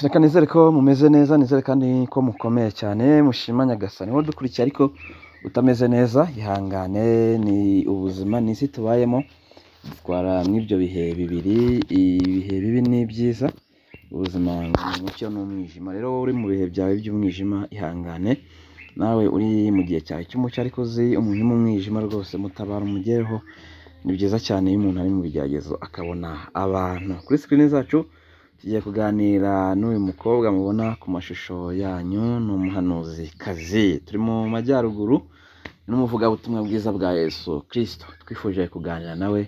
Reka nizere ko mumeze neza, nizere kandi ko mukomeye cyane, mushima Nyagasani. Wowe udukurikiye ariko utameze neza, ihangane, ni ubuzima, ni isi tubayemo, dutwara mw'ibyo bihe bibiri, ibihe bibi n'ibyiza, ubuzima ni umucyo n'umwijima. Rero wowe uri mu bihe byawe by'umwijima, ihangane, nawe uri mu gihe cyawe cy'umucyo ariko uzi umuntu uri mu mwijima rwose, mutabara umugereho, ni byiza cyane iyo umuntu ari mu bigeragezo akabona abantu. Kuri sikirini zacu tugiye kuganira n'uyu mukobwa mubona ku mashusho yanyu, ni umuhanuzikazi. Turi mu majyaruguru, ni n'umuvugabutumwa bwiza bwa Yesu Kristo. Twifuje kuganira nawe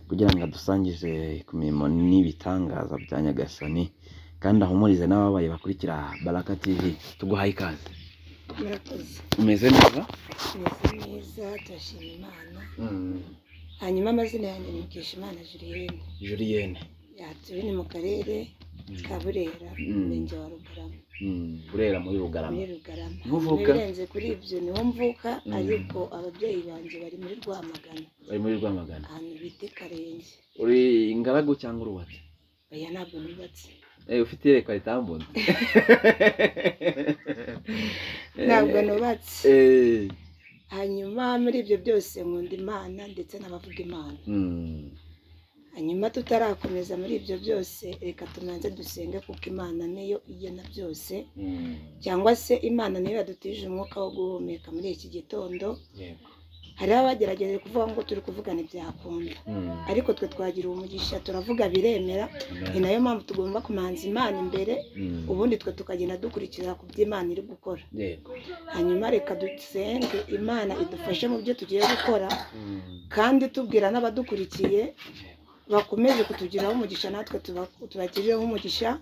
kugira ngo adusangize ku mirimo n'ibitangaza bya Nyagasani, kandi ahumurize n'ababaye bakurikira Baraka TV. Tuguhaye ikaze. murakoze Umeze neza? meze neza turashima imana hanyuma amazina yanjye ni Mukeshimana Julienne Julienne. yatuye ni mu karere ka Burera Mm. umurenge wa Rugarama Mm, Burera muri Bugarama. muri Rugarama Ntuvuka? birenze kuri ibyo niho mvuka Mm. ariko ababyeyi banjye bari muri Rwamagana Bari muri Rwamagana. ahantu bita i Karenge Uri ingaragu cyangwa urubatse? oya ntabwo nubatse Eh, ufite iyerekwa ritambona. ntabwo nubatse Eh, hanyuma muri ibyo byose nkunda imana ndetse n'abavuga imana mm, hanyuma tutarakomeza muri ibyo byose reka tumanze dusenge kuko imana niyo igena byose mm, cyangwa se imana niyo yadutije umwuka wo guhumeka muri iki gitondo yego. hariho abagerageje kuvuga ngo turi kuvugana ibyakunda Mm, ariko twe twagira umugisha turavuga biremera ni amen. nayo mpamvu tugomba kumanza imana imbere Mm, ubundi twe tukagenda dukurikira ku byo imana iri gukora yego. hanyuma reka dusenge imana idufashe mu byo tugiye gukora Mm, kandi tubwira n'abadukurikiye yego. bakomeze kutugiraho umugisha natwe tuba- tubagirireho umugisha Mm,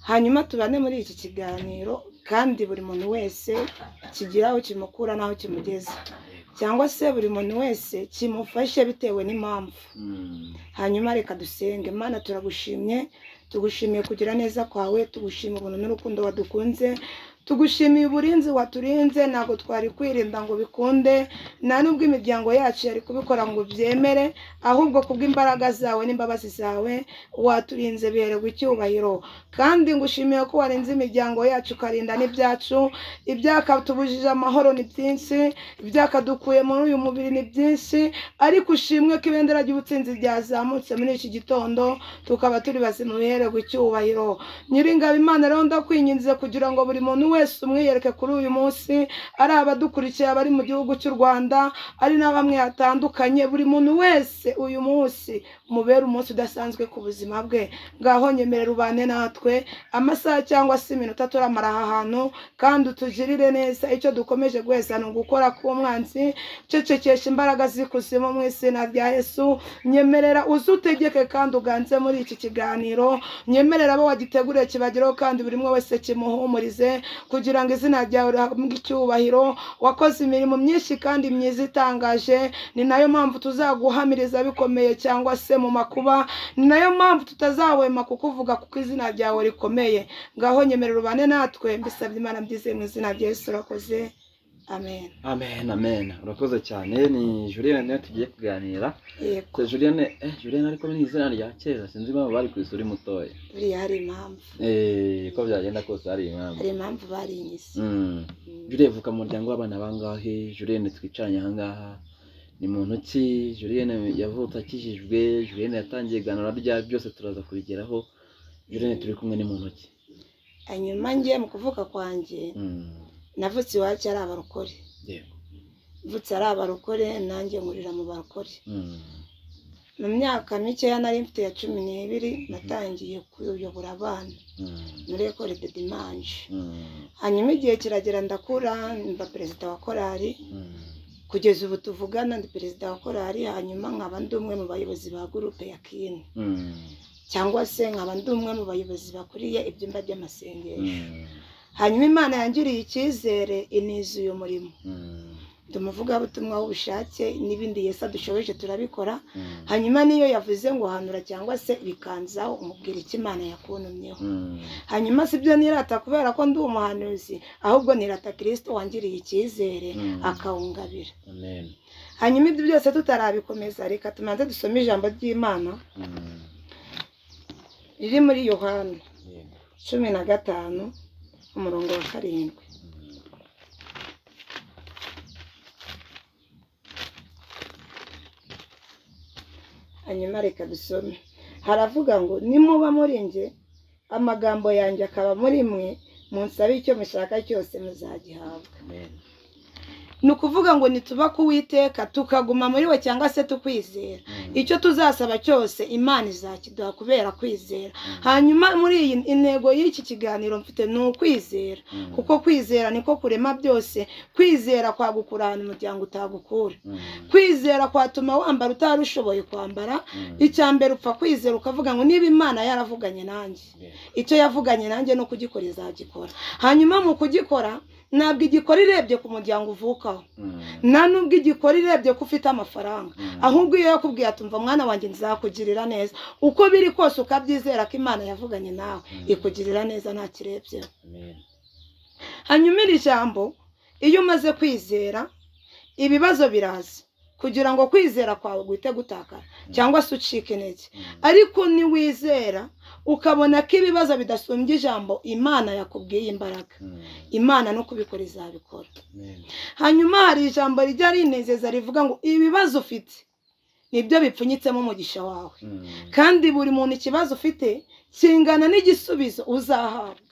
hanyuma tubane muri iki kiganiro kandi buri muntu wese kigira aho kimukura n'aho kimugeza cyangwa se buri muntu wese kimufashe bitewe n'impamvu mm, hanyuma reka dusenge mana turagushimye tugushimiye kugira neza kwawe tugushima ubuntu n'urukundo wadukunze tugushimiye uburinzi waturinze ntabwo twari kwirinda ngo bikunde nta nubwo imiryango yacu yari kubikora ngo byemere ahubwo kubw'imbaraga zawe n'imbabazi zawe waturinze bihererwa icyubahiro kandi ngushimiye ko warinze imiryango yacu ukarinda n'ibyacu ibyakatubujije amahoro ni byinshi ibyakadukuye muri uyu mubiri ni byinshi ariko ushimwe ko ibendera ry'ubutsinzi ryazamutse muri iki gitondo tukaba turi bazima bihererwa icyubahiro nyiringabo imana rero ndakwinginze kugira ngo buri muntu wese umwiyereke kuri uyu munsi ari abadukurikiye abari mu gihugu cy'u rwanda ari na bamwe hatandukanye buri muntu wese uyu munsi umubere umunsi udasanzwe ku buzima bwe ngaho nyemerera ubane natwe amasaha cyangwa se iminota turamara aha hantu kandi utugirire neza icyo dukomeje guheza ni ugukora k'umwanzi cecekesha imbaraga z'ikuzimu mu izina rya yesu nyemerera uze utegeke kandi uganze muri iki kiganiro nyemerera abo wagiteguriye kibagereho kandi buri umwe wese kimuhumurize kugira ngo izina ryawe rihabwe icyubahiro wakoze imirimo myinshi kandi myiza itangaje ni nayo mpamvu tuzaguhamiriza bikomeye cyangwa se mu makuba ni nayo mpamvu tutazahwema kukuvuga kuko izina ryawe rikomeye ngaho nyemerera ubane natwe mbisabye imana mbyize mu izina rya yesu urakoze amen amen amen urakoze cyane ni julienne niyo tugiye kuganira yego Se julienne eh, julienne ariko ni izina rya kera sinzi impamvu bari ku isura mutoya buriya hari impamvu Eh, uko byagenda kose hari impamvu hari impamvu barinyize Mm. Julienne vuka mu muryango w'abana bangahe Julienne twicaranye ahangaha ni muntu ki Julienne yavutse akijijwe Julienne yatangiye iganura rya byose turaza kubigeraho Julienne turi kumwe ni muntu ki hanyuma ngiye mu kuvuga kwanjye Mm. navutse iwacu ari abarokore yego mvutse ari abarokore nanjye nkurira mu barokore Mm. mu myaka mikeya nari mfite ya cumi n'ibiri natangiye kuyobora abana Mm. muri ekore de dimanje Mm. hanyuma igihe kiragera ndakura mba perezida wa korali Mm. kugeza ubu tuvugana ndi perezida wa korali hanyuma nkaba ndi umwe mu bayobozi ba gurupe ya kini Mm. cyangwa se nkaba ndi umwe mu bayobozi bakuriye ibyumba by'amasengesho Mm. hanyuma imana yangiriye icyizere iniza uyu murimo Mm. tumuvugabutumwa w'ubushake n'ibindi yesu adushoboje turabikora Mm. hanyuma niyo yavuze ngo hanura cyangwa se bikanzaho umubwira icyo imana yakunumyeho Mm. hanyuma si byo nirata kubera ko ndi umuhanuzi ahubwo nirata kirisito wangiriye icyizere Mm. akawungabira amen hanyuma ibyo byose tutarabikomeza reka tumanze dusome ijambo ry'imana Mm. riri muri yohana yego cumi na gatanu umurongo wa karindwi hanyuma reka dusome haravuga ngo nimuba muri njye amagambo yanjye akaba muri mwe munsabe icyo mushaka cyose muzagihabwa Amen. ni ukuvuga ngo nituba kuwiteka tukaguma muri we cyangwa se tukwizera Mm. icyo tuzasaba cyose imana izakiduha kubera kwizera hanyuma muri iyi intego y'iki kiganiro mfite ni ukwizera Mm. kuko kwizera niko kurema byose kwizera kwagukura ahantu umuryango utagukura Mm. kwizera kwatuma wambara utari ushoboye kwambara Mm. icya mbere upfa kwizera ukavuga ngo niba imana yaravuganye nanjye Amen. icyo yavuganye nanjye no kugikora izagikora hanyuma mu kugikora ntabwo igikora irebye ku muryango uvukaho Mm. nta n'ubwo igikora irebye ko ufite amafaranga Mm. ahubwo iyo yakubwiye ati mva mwana wanjye nzakugirira neza uko biri kose ukabyizera ko imana yavuganye nawe Mm. ikugirira neza nta kirebye Amen. hanyuma iri jambo iyo umaze kwizera ibibazo biraza kugira ngo kwizera kwawe guhite gutakara cyangwa se ucike intege Mm. ariko niwizera ukabona ko ibibazo bidasumbye ijambo imana yakubwiye imbaraga Mm. imana no kubikora izabikora Amen. hanyuma hari ijambo rijya rinezeza rivuga ngo ibibazo ufite nibyo bipfunyitsemo umugisha wawe Mm. kandi buri muntu ikibazo ufite kingana n'igisubizo uzahabwa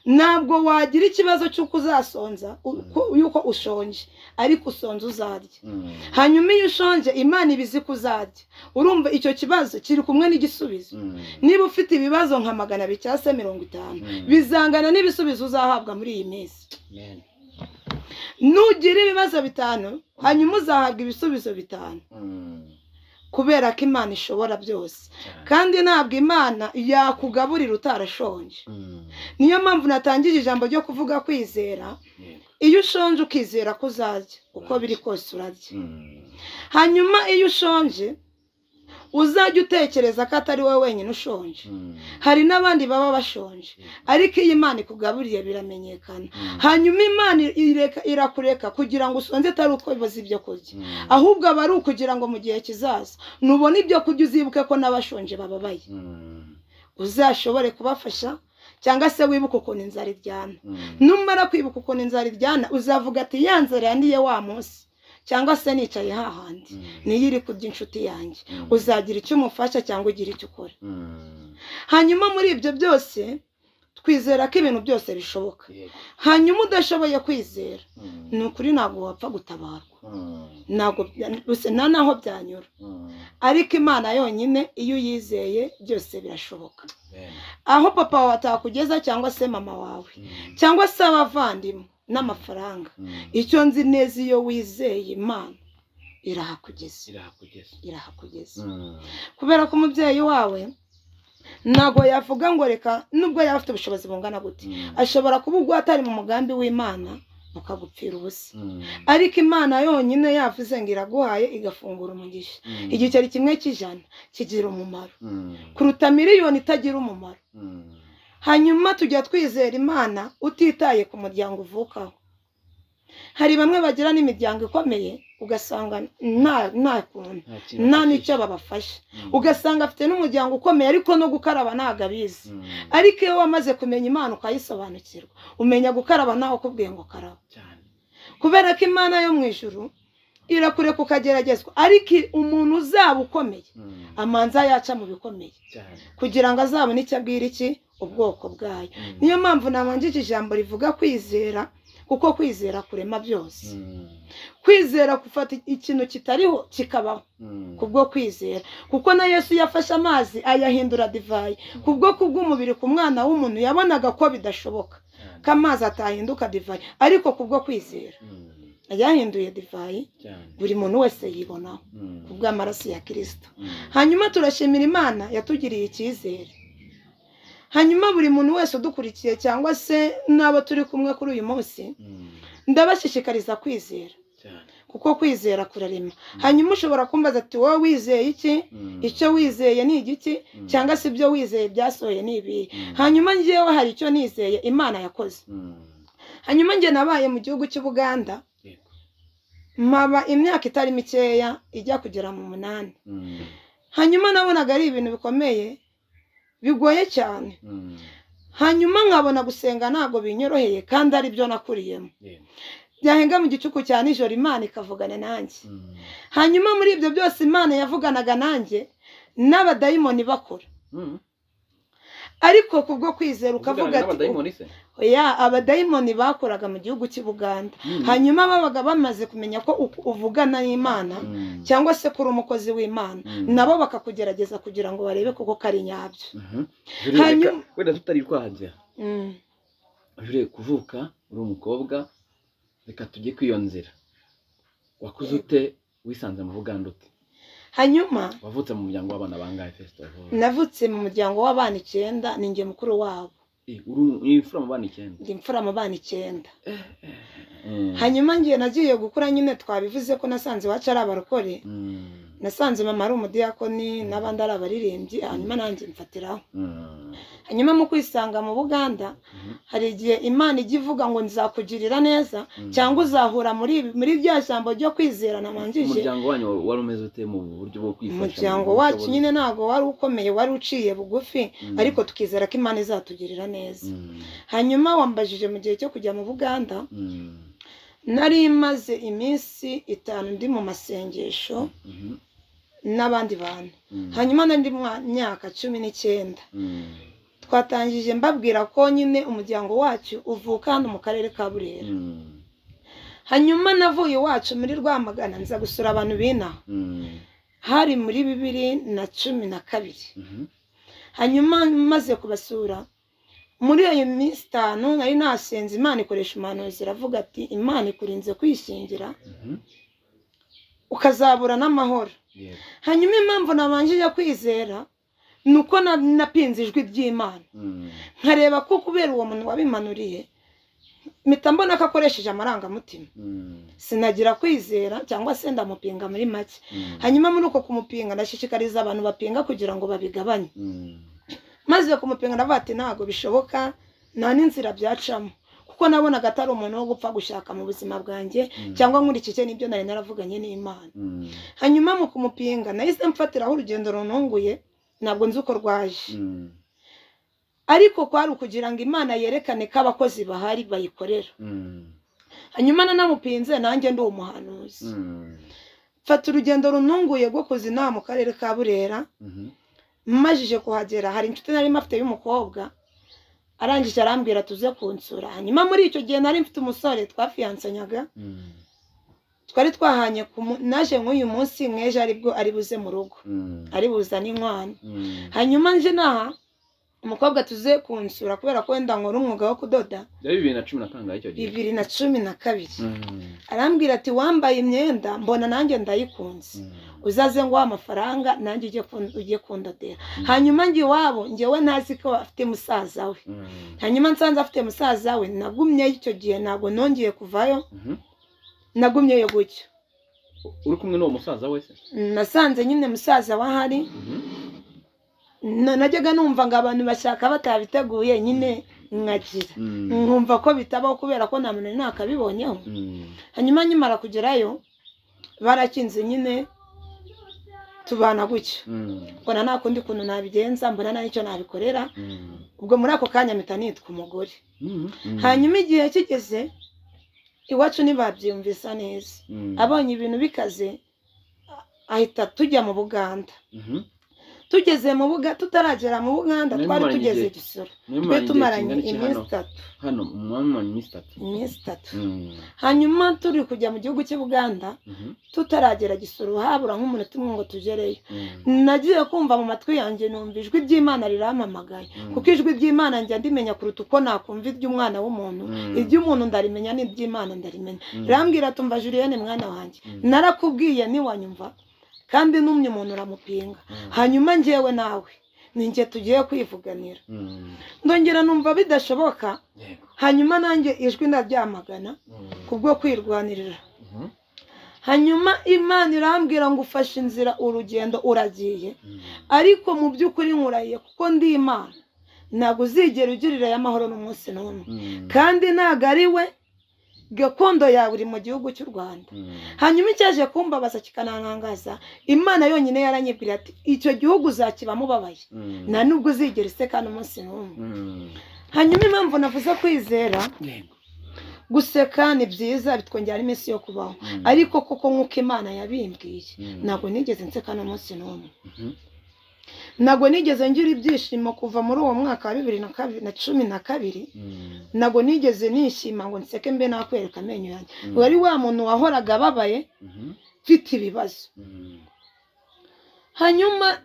ntabwo wagira ikibazo cy'uko uzasonza uko- y'uko ushonje ariko usonza uzarya Mm. hanyuma iyo ushonje imana iba izi ko uzarya urumva icyo kibazo kiri kumwe n'igisubizo Mm. niba ufite ibibazo nka magana abiri cyangwa se mirongo itanu Mm. bizangana n'ibisubizo uzahabwa muri iyi minsi Amen. nugira ibibazo bitanu hanyuma uzahabwa ibisubizo bitanu Mm. kubera ko imana ishobora byose Cyane. kandi ntabwo imana yakugaburira utarashonje Mm. niyo mpamvu natangije ijambo ryo kuvuga kwizera Yego. iyo ushonje ukizera ko uzarya uko biri kose urarya Mm. hanyuma iyo ushonje uzajya utekereza ko atari wowe wenyine ushonje Mm. hari n'abandi baba bashonje Yego. ariko iyo imana ikugaburiye biramenyekana Mm. hanyuma imana ireka irakureka kugira ngo usonze atari uko ibuze ibyo kurya Mm. ahubwo aba ari ukugira ngo mu gihe kizaza nubona ibyo kurya uzibuke ko n'abashonje bababaye Mm. uzashobore kubafasha cyangwa se wibuke ukuntu inzara iryana Mm. numara kwibuka ukuntu inzara iryana uzavuga ati ya nzara yandiye wa munsi cyangwa se nicaye hahandi Mm. niyo iri kurya inshuti yanjye Mm. uzagira icyo umufasha cyangwa ugira icyo ukora Mm. hanyuma muri ibyo byose twizera ko ibintu byose bishoboka Yego. hanyuma udashoboye kwizera Mm. ni ukuri ntabwo wapfa gutabarwa Mm. ntabwo bya- gusa nta naho byanyura Mm. ariko imana yonyine iyo uyizeye byose birashoboka Amen. aho papa wawe atakugeza cyangwa se mama wawe Mm. cyangwa se abavandimwe n'amafaranga Mm. icyo nzi neza iyo wizeye imana irahakugeza Irahakugeza. irahakugeza Mm. kubera ko umubyeyi wawe ntabwo yavuga ngo reka nubwo yaba afite ubushobozi bungana gute Mm. ashobora kuba ubwo atari mu mugambi w'imana ukagupfira ubusa Mm. ariko imana yonyine yavuze ngo iraguhaye igafungura umugisha Mm. igiceri kimwe cy'ijana kigira umumaro Mm. kuruta miliyoni itagira umumaro Mm. hanyuma tujya twizera imana utitaye ku muryango uvukaho hari bamwe bagira n'imiryango ikomeye ugasanga nta nta kuntu Nta kintu nta afite. n'icyo babafasha Mm. ugasanga afite n'umuryango ukomeye ariko no gukaraba ntabwo abizi Mm. ariko iyo wamaze kumenya imana ukayisobanukirwa umenya gukaraba nawe ukubwiye ngo karaba Cyane. kubera ko imana yo mu ijuru irakureka ukageragezwa ariko umuntu uzaba ukomeye Mm. amanza yaca mu bikomeye Cyane. kugira ngo azabone icyo abwira iki ubwoko bwayo Mm. niyo mpamvu nabanjije ijambo rivuga kwizera kuko kwizera kurema byose Mm. kwizera gufata ikintu kitariho kikabaho Mm. kubwo kwizera kuko na yesu yafashe amazi ayahindura divayi kubwo kubw'umubiri ku mwana w'umuntu yabonaga ko bidashoboka Cyane. ko amazi atahinduka divayi ariko kubwo kwizera Mm. yahinduye divayi Cyane. buri muntu wese yibonaho Mm. kubw'amaraso ya kirisito Mm. hanyuma turashimira imana yatugiriye icyizere hanyuma buri muntu wese udukurikiye cyangwa se n'abo turi kumwe kuri uyu munsi Mm. ndabashishikariza kwizera Cyane. kuko kwizera kurarema hanyuma ushobora kumbaza ati wowe wizeye iki Mm. icyo wizeye ni igiki Mm. cyangwa se ibyo wizeye byasohoye ni ibihe Mm. hanyuma njyewe hari icyo nizeye imana yakoze Mm. hanyuma njye nabaye mu gihugu cy'ubuganda Yego. mpaba imyaka itari mikeya ijya kugera mu munani Mm. hanyuma nabonaga ari ibintu bikomeye bigoye cyane Mm. hanyuma nkabona gusenga ntabwo binyoroheye kandi ari byo nakuriyemo byahenga mu gicuku cya nijoro imana ikavugana nanjye hanyuma muri ibyo byose imana yavuganaga nanjye n'abadayimoni bakora ariko kubwo kwizera ukavuga ati oya abadayimoni bakoraga mu gihugu cy'i buganda hanyuma babaga bamaze kumenya ko u- uvugana n'imana cyangwa se ko uri umukozi w'imana nabo bakakugerageza kugira ngo barebe koko kari nyabyo Hanyuma- wenda tutari kwajya Mm. jure kuvuka uri umukobwa reka tujye kwiyo nzira wakuze ute wisanze mu buganda ute hanyuma wavutse mu muryango w'abana bangahe fesito navutse mu muryango w'abana icyenda ni njye mukuru wabo uri imfura mu bana icyenda ndi imfura mu bana icyenda Mm. hanyuma ngiye nagiye gukura nyine twabivuze ko nasanze iwacu ari abarokore Mm. nasanze mama ari umudiyakoni n'abandi ari abaririmbyi hanyuma nanjye mfatiraho Mm. hanyuma mu kwisanga mu buganda Mhm. hari igihe imana ijya ivuga ngo nzakugirira neza Mm. cyangwa uzahura muri ibi- muri rya jambo ryo kwizera nabanjije umuryango wanyu wari umeze ute mu buryo bwo kwifasha umuryango wacu nyine ntabwo wari ukomeye wari uciye bugufi ariko tukizera ko imana izatugirira neza hanyuma wambajije mu gihe cyo kujya mu buganda nari maze iminsi itanu ndi mu masengesho n'abandi bantu hanyuma nari ndi mu myaka cumi n'icyenda twatangije mbabwira ko nyine umuryango wacu uvuka hano mu karere ka burera hanyuma navuye iwacu muri rwamagana nza gusura abantu b'inaha hari muri bibiri na cumi na kabiri hanyuma maze kubasura muri iyo minsi itanu nari nasenze imana ikoresha umuhanuzi iravuga ati imana ikurinze kwishingira ukazabura n'amahoro hanyuma impamvu nabanjije kwizera ni uko na- napinze ijwi ry'imana nkareba ko kubera uwo muntu wabimanuriye mpita mbona ko akoresheje amarangamutima sinagira kwizera cyangwa se ndamupinga muri make hanyuma muri uko kumupinga ndashishikariza abantu bapinga kugira ngo babigabanye maze kumupinga ndavuga ati ntabwo bishoboka nta n'inzira byacamo kuko nabonaga atari umuntu wo gupfa gushaka mu buzima bwanjye cyangwa nkurikije n'ibyo nari naravuganye n'imana hanyuma mu kumupinga nahise mfatiraho urugendo rununguye ntabwo nzi uko rwaje ariko kwari ukugira ngo imana yerekane ko abakozi bahari bayikorera hanyuma nanamupinze nanjye ndi umuhanuzi mfata urugendo rununguye rwo kuzina mu karere ka burera majije kuhagera hari inshuti nari mfite y'umukobwa arangije arambwira tuze kunsura hanyuma muri icyo gihe nari mfite umusore twafiyansanyaga twari twahanye ku mu- naje nk'uyu munsi mw'ejo aribwo ari buze mu rugo ari buza n'inkwano hanyuma nje naha umukobwa tuze kunsura kubera ko wenda nkora umwuga wo kudoda byari bibiri na cumi na kangahe icyo gihe bibiri na cumi na kabiri Mm. arambwira ati wambaye imyenda mbona nanjye ndayikunze Mm. uzaze ngo amafaranga nanjye ujye kun- ujye kundodera Mm. hanyuma njye iwabo njyewe ntazi ko afite musaza we Mm. hanyuma nsanze afite musaza we nagumyeyo icyo gihe ntabwo nongeye kuvayo Mhm. nagumyeyo gutyo uri kumwe n'uwo musaza wese nasanze nyine musaza wahari Na- najyaga numva ngo abantu bashaka batabiteguye nyine nkagira nkumva ko bitabaho kubera ko nta muntu nakabibonyeho hanyuma nkimara kugerayo barakinze nyine tubana gutyo mbona nta kundi kuntu nabigenza mbona nta n'icyo nabikorera ubwo muri ako kanya mpita nitwa umugore hanyuma igihe kigeze iwacu ntibabyumvisa neza abonye ibintu bikaze a- ahita tujya mu buganda tugeze mu buga tutaragera mu buganda Nari twari mumaranye tugeze igihe- gisoro twe tumaranye iminsi itatu hano mwamumanye iminsi itatu iminsi itatu Mm. hanyuma turi kujya mu gihugu cy'i buganda Mhm. tutaragera gisoro habura nk'umunota umwe ngo tugereyo Mm. nagiye kumva mu matwi yanjye numva ijwi ry'imana rirampamagaye Mm. kuko ijwi ry'imana njya ndimenya kuruta uko nakumva iry'umwana w'umuntu Mm. iry'umuntu ndarimenya n'iry'imana ndarimenya Mm. rambwira tumva juriyene mwana wanjye Mm. narakubwiye ntiwanyumva kandi n'umwe umuntu uramupinga Mm. hanyuma njyewe nawe ninjye tugiye kwivuganira Mm. ndongera numva bidashoboka Yego. hanyuma nanjye ijwi ndaryamagana Mm. kubwo kwirwanirira Mhm. hanyuma imana irambwira ngo ufashe inzira urugendo uragiye Mm. ariko mu by'ukuri nkurahiye kuko ndi imana ntabwo uzigera ugirira y'amahoro n'umunsi n'umwe Mm. kandi ntabwo ari we gakondo yawe iri mu gihugu cy'u rwanda Mm. hanyuma icyaje kumbabaza kikananangaza imana yonyine yaranyibwira ati icyo gihugu uzakibamo ubabaye Mm. nta nubwo uzigera useka n'umunsi n'umwe Mm. hanyuma impamvu navuze kwizera yego guseka ni byiza bitwongera iminsi yo kubaho Mm. ariko koko nk'uko imana yabimbwiye Mm. ntabwo nigeze nseka n'umunsi n'umwe Mhm. ntabwo nigeze ngira ibyishimo kuva muri uwo mwaka wa bibiri na kabiri na cumi na kabiri Mm. ntabwo nigeze nishima ngo nseke mbe nakwereka amenyo yanjye Mm. wari wa muntu wahoraga ababaye Mhm. mfite ibibazo Mm. hanyuma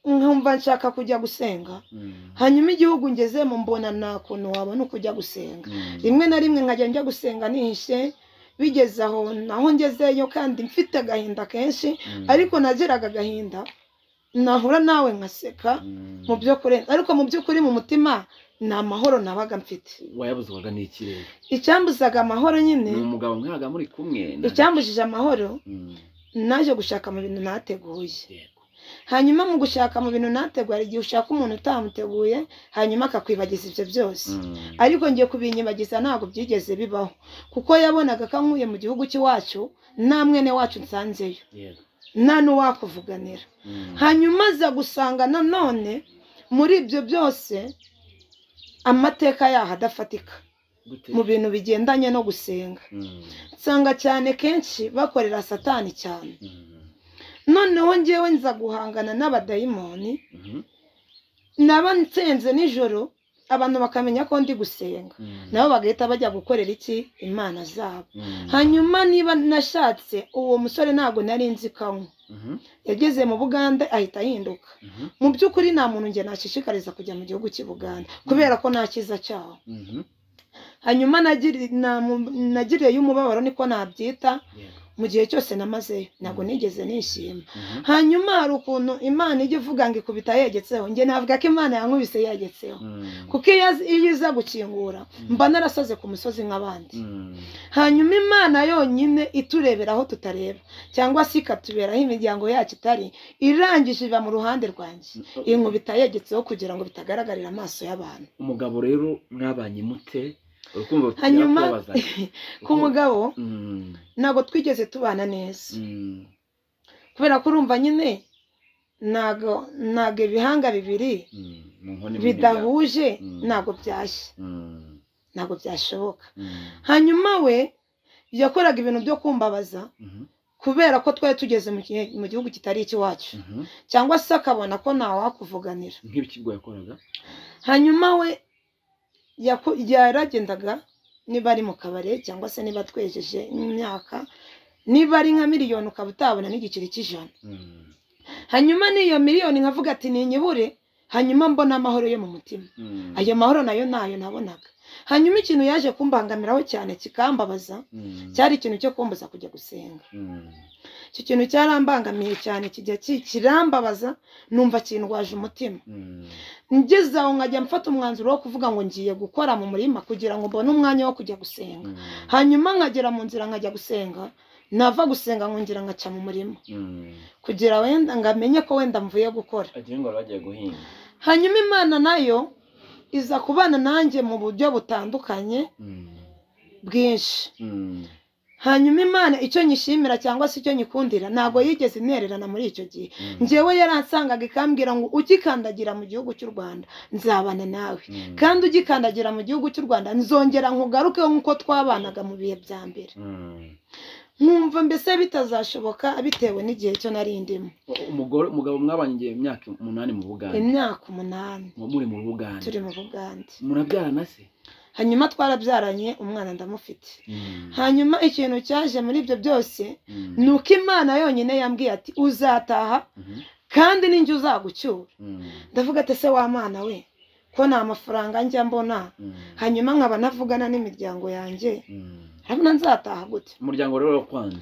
nkumva nshaka kujya gusenga Mm. hanyuma igihugu ngezemo mbona nta kuntu wabona uko ujya gusenga Mm. rimwe na rimwe nkajya njya gusenga nihishe bigeze aho naho ngezeyo kandi mfite agahinda kenshi Mm. ariko nagiraga agahinda nahura nawe nkaseka Mm. mu by'ukuri ariko mu by'ukuri mu mutima ni amahoro nabaga mfite wayabuzwaga n'iki rero icyambuzaga amahoro nyine ni umugabo mwabaga muri kumwe na- icyambujije amahoro Mm. naje gushaka mu bintu nateguye yego hanyuma mu gushaka mu bintu nateguye hari igihe ushaka umuntu utamuteguye hanyuma akakwibagiza ibyo byose Mm. ariko ngiye kubinyibagiza ntabwo byigeze bibaho kuko yabonaga ko nkuye mu gihugu cy'iwacu nta mwene wacu nsanzeyo yego nta n'uwakuvuganira Mm. hanyuma aza gusanga nanone muri ibyo byose amateka yaho adafatika Gute? mu bintu bigendanye no gusenga Mm. nsanga cyane kenshi bakorera satani cyane Mm. noneho ngewe nza guhangana n'abadayimoni Mhm. naba nsenze nijoro abantu bakamenya ko ndi gusenga Mm. nabo bagahita bajya gukorera iki imana zabo Mm. hanyuma niba nashatse uwo musore ntabwo nari nzi ko anywa Mhm. yageze mu bugande ahita ahinduka Mhm. mu by'ukuri nta muntu njye nashishikariza kujya mu gihugu cy'i bugande kubera ko nta cyiza cyaho Mhm. hanyuma nagiri- namu- nagiriyeyo umubabaro niko nabyita Yego. mu gihe cyose namazeyo ntabwo nigeze nishima Mhm. hanyuma hari ukuntu imana ijya ivuga ngo ikubita yegetseho njye navuga ko imana yankubise yegetseho Mm. kuko iyo azi- iyo iza gukingura mba narasaze ku musozi nk'abandi Mm. hanyuma imana yonyine iturebera aho tutareba cyangwa se ikatuberaho imiryango yacu itari irangije iba mu ruhande rwanjye inkubita yegetseho kugira ngo bitagaragarira amaso y'abantu umugabo rero mwabanye mute urukundo rutera Hanyuma- kubabazanya. ku mugabo Mm. ntabwo twigeze tubana neza Mm. kubera ko urumva nyine ntabwo ntabwo ibihanga bibiri Mm. Mu nkoni nini bya- bidahuje Mm. ntabwo byashya Mm. ntabwo byashoboka Mm. hanyuma we yakoraga ibintu byo kumbabaza Mhm. kubera ko twari tugeze mu gihe- mu gihugu kitari icy'iwacu Mhm. cyangwa se akabona ko ntawakuvuganira nk'ibikigo yakoraga hanyuma we yaku- yaragendaga niba ari mu kabari cyangwa se niba twejeje imyaka niba ari nka miliyoni ukaba utabona n'igiceri cy'ijana Mm. hanyuma n'iyo miliyoni nkavuga ati ninyibure hanyuma mbona amahoro yo mu mutima Mm. ayo mahoro nayo nayo nabonaga hanyuma ikintu yaje kumbangamiraho cyane kikambabaza Mm. cyari ikintu cyo kumbuza kujya gusenga Mm. icyo kintu cyarambangamiye cyane kijya ki- kirambabaza numva kindwaje umutima Mm. ngeze aho nkajya mfata umwanzuro wo kuvuga ngo ngiye gukora mu murima kugira ngo mbone umwanya wo kujya gusenga Mm. hanyuma nkagera mu nzira nkajya gusenga nava gusenga nkongera nkaca mu murima Mm. kugira wenda ngamenye ko wenda mvuye gukora agira ngo bagiye guhinga hanyuma imana nayo iza kubana nanjye mu buryo butandukanye Mm. bwinshi Mm. hanyuma imana icyo nyishimira cyangwa se icyo nyikundira ntabwo yigeze intererana muri icyo gihe Mm. njyewe yaransangaga ikambwira ngo ugikandagira mu gihugu cy'u rwanda nzabana nawe Mm. kandi ugikandagira mu gihugu cy'u rwanda nzongera nkugaruke nk'uko twabanaga mu bihe bya mbere Mm. nkumva mbese bitazashoboka bitewe n'igihe cyo nari ndimo U- umugore umugabo mwabanye igihe imyaka umunani mu bugande imyaka umunani ngo muri mu bugande turi mu bugande murabyarana se hanyuma twarabyaranye umwana ndamufite Mm. hanyuma ikintu cyaje muri ibyo byose Mm. ni uko imana yonyine yambwiye ati uzataha Mhm. kandi ninjye uzagucyura Mm. ndavuga ati ese wa mwana we ko nta mafaranga njya mbona Mm. hanyuma nkaba navugana n'imiryango yanjye Mm. urabona nzataha gute umuryango rero wakwanze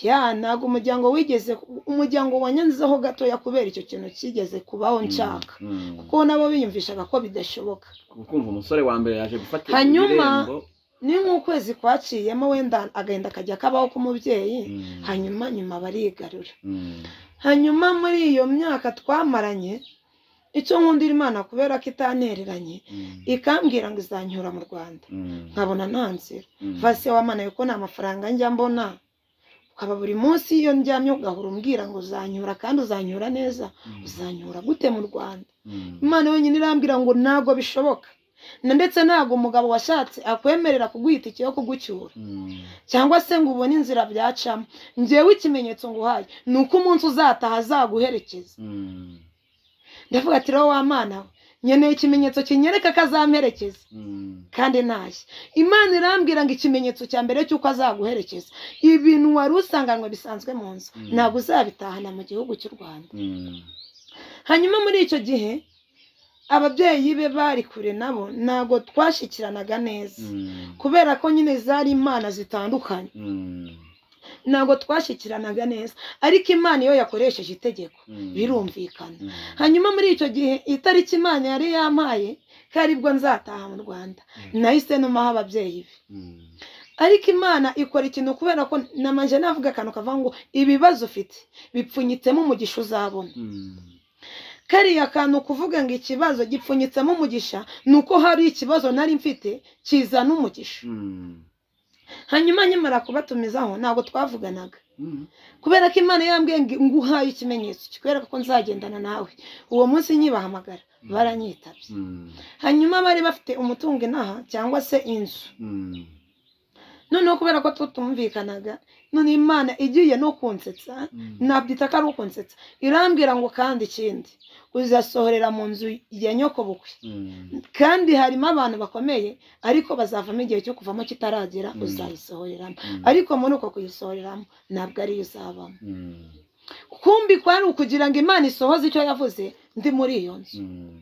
ya ntabwo umuryango wigeze umuryango wanyanzeho gatoya kubera icyo kintu kigeze kubaho nshaka Mm. kuko nabo biyumvishaga ko bidashoboka kumva umusore wa mbere yaje gufata Hanyuma- irembo. ni nk'ukwezi kwaciyemo wenda agahinda kajya kabaho k'umubyeyi Mm. hanyuma nyuma barigarura Mm. hanyuma muri iyo myaka twamaranye icyo nkundira imana kubera ko itantereranye Mm. ikambwira ngo izanyura mu rwanda Mm. nkabona nta nzira Mm. vase wamanaye ko nta mafaranga njya mbona ukaba buri munsi iyo ndyamye ugahora umbwira ngo uzanyura kandi uzanyura neza Mm. uzanyura gute mu rwanda Mm. imana yonyine irambwira ngo ntabwo bishoboka Na- ndetse ntabwo umugabo washatse akwemerera kuguha itike yo kugucyura Mm. cyangwa se ngo ubone inzira byacamo ngewe ikimenyetso nguhaye ni uko umunsi uzataha azaguherekeza Mm. ndavuga ati rero wa mana we nkeneye ikimenyetso kinyereka ko azamperekeza Mm. kandi ntashye imana irambwira ngo ikimenyetso cya mbere cy'uko azaguherekeza ibintu wari usanganywe bisanzwe mu nzu Mm. ntabwo uzabitahana mu gihugu cy'u rwanda Mm. hanyuma muri icyo gihe ababyeyi be bari kure nabo ntabwo twashyikiranaga neza Mm. kubera ko nyine zari imana zitandukanye Mm. ntabwo twashyikiranaga neza ariko imana iyo yakoresheje itegeko Mm. birumvikana Mm. hanyuma muri icyo gihe itariki imana yari yampaye ko aribwo nzataha mu rwanda Mm. nahise numaho ababyeyi be Mm. ariko imana ikora ikintu kubera ko namanje navuga akantu kavuga ngo ibibazo ufite bipfunyitsemo umugisha uzabona Mm. kariya kantu kuvuga ngo ikibazo gipfunyitsemo umugisha ni uko hari ikibazo nari mfite kizana umugisha Mm. hanyuma nyamara kubatumizaho ntabwo twavuganaga Mm. kubera ko imana yambwiye ngo nguhaye ikimenyetso kikwereka ko nzagendana nawe uwo munsi nyibahamagara baranyitabye Mm. hanyuma bari bafite umutungo inaha cyangwa se inzu Mm. noneho kubera ko tutumvikanaga none imana igiye no kunsetsa Mm. nabyita ko ari ukunsetsa irambwira ngo kandi ikindi uzasohorera mu nzu ya nyokobukwe Mm. kandi harimo abantu bakomeye ariko bazavamo igihe cyo kuvamo kitaragera Mm. uzayisohoreramo Mm. ariko muri uko kuyisohoreramo ntabwo ariyo uzabamo Mm. kumbi kwari ukugira ngo imana isohoze icyo yavuze ndi muri iyo nzu Mm.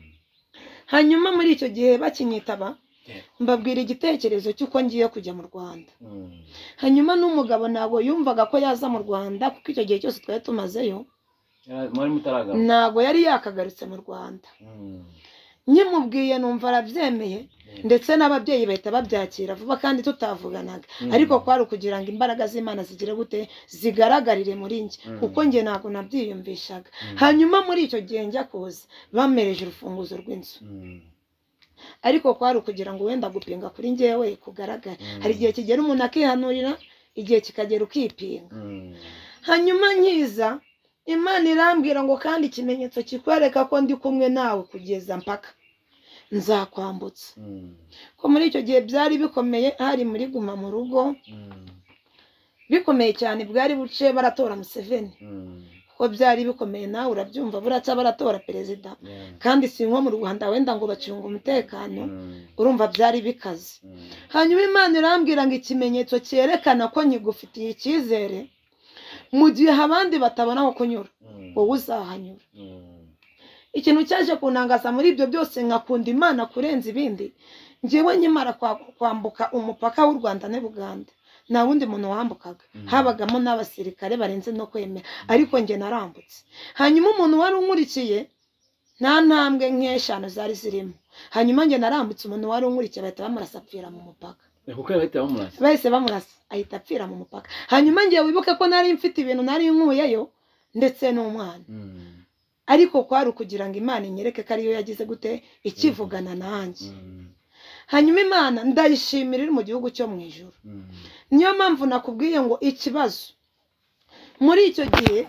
hanyuma muri icyo gihe bakinyitaba Yeah. mbabwira igitekerezo cy'uko ngiye kujya mu rwanda Mm. hanyuma n'umugabo ntabwo yumvaga ko yaza mu rwanda kuko icyo gihe cyose twari tumazeyo Yara- mwari mutaragaruka ntabwo yari yakagarutse mu rwanda Mm. nyimubwiye numva arabyemeye Yeah. ndetse n'ababyeyi bahita babyakira vuba kandi tutavuganaga Mm. ariko kwari ukugira ngo imbaraga z'imana zigire gute zigaragarire muri njye Mm. kuko njye ntabwo nabyiyumvishaga Mm. hanyuma muri icyo gihe njya kuza bamereje urufunguzo rw'inzu Mm. ariko kwari ukugira ngo wenda gupinga kuri njyewe kugaragara Mm. hari igihe kigera umuntu akihanurira igihe kikagera ukipinga Mm. hanyuma nkiza imana irambwira ngo kandi ikimenyetso kikwereka ko ndi kumwe nawe kugeza mpaka nzakwambutsa Mm. ko muri icyo gihe byari bikomeye hari muri guma mu rugo Mm. bikomeye cyane bwari buce baratora museveni Mm. ko byari bikomeye nawe urabyumva buraca baratora perezida Yeah. kandi si nko mu rwanda wenda ngo bacunga umutekano Mm. urumva byari bikaze Mm. hanyuma imana irambwira ngo ikimenyetso cyerekana ko nkigufitiye icyizere mu gihe abandi batabona aho kunyura Mm. wowe uzahanyura Mm. ikintu cyaje kunangaza muri ibyo byose nkakunda imana kurenza ibindi ngewe nkimara kwa- kwambuka umupaka w'u rwanda ne buganda nta wundi muntu wambukaga Mm. habagamo n'abasirikare barenze no kwemera ariko njye narambutse hanyuma umuntu wari unkurikiye nta ntambwe nk'eshanu zari zirimo hanyuma njye narambutse umuntu wari unkurikiye bahita bamurasa apfira mu mupaka Eh, kuko yabahita bamurasa bahise bamurasa ahita apfira mu mupaka hanyuma njye wibuke ko nari mfite ibintu nari nkuyeyo ndetse n'umwana Mm. ariko kwari ukugira ngo imana inyereke ko ariyo yagize gute ikivugana nanjye Mm. hanyuma imana ndayishimira iri mu gihugu cyo mu ijoro Mm. niyo mpamvu nakubwiye ngo ikibazo muri icyo gihe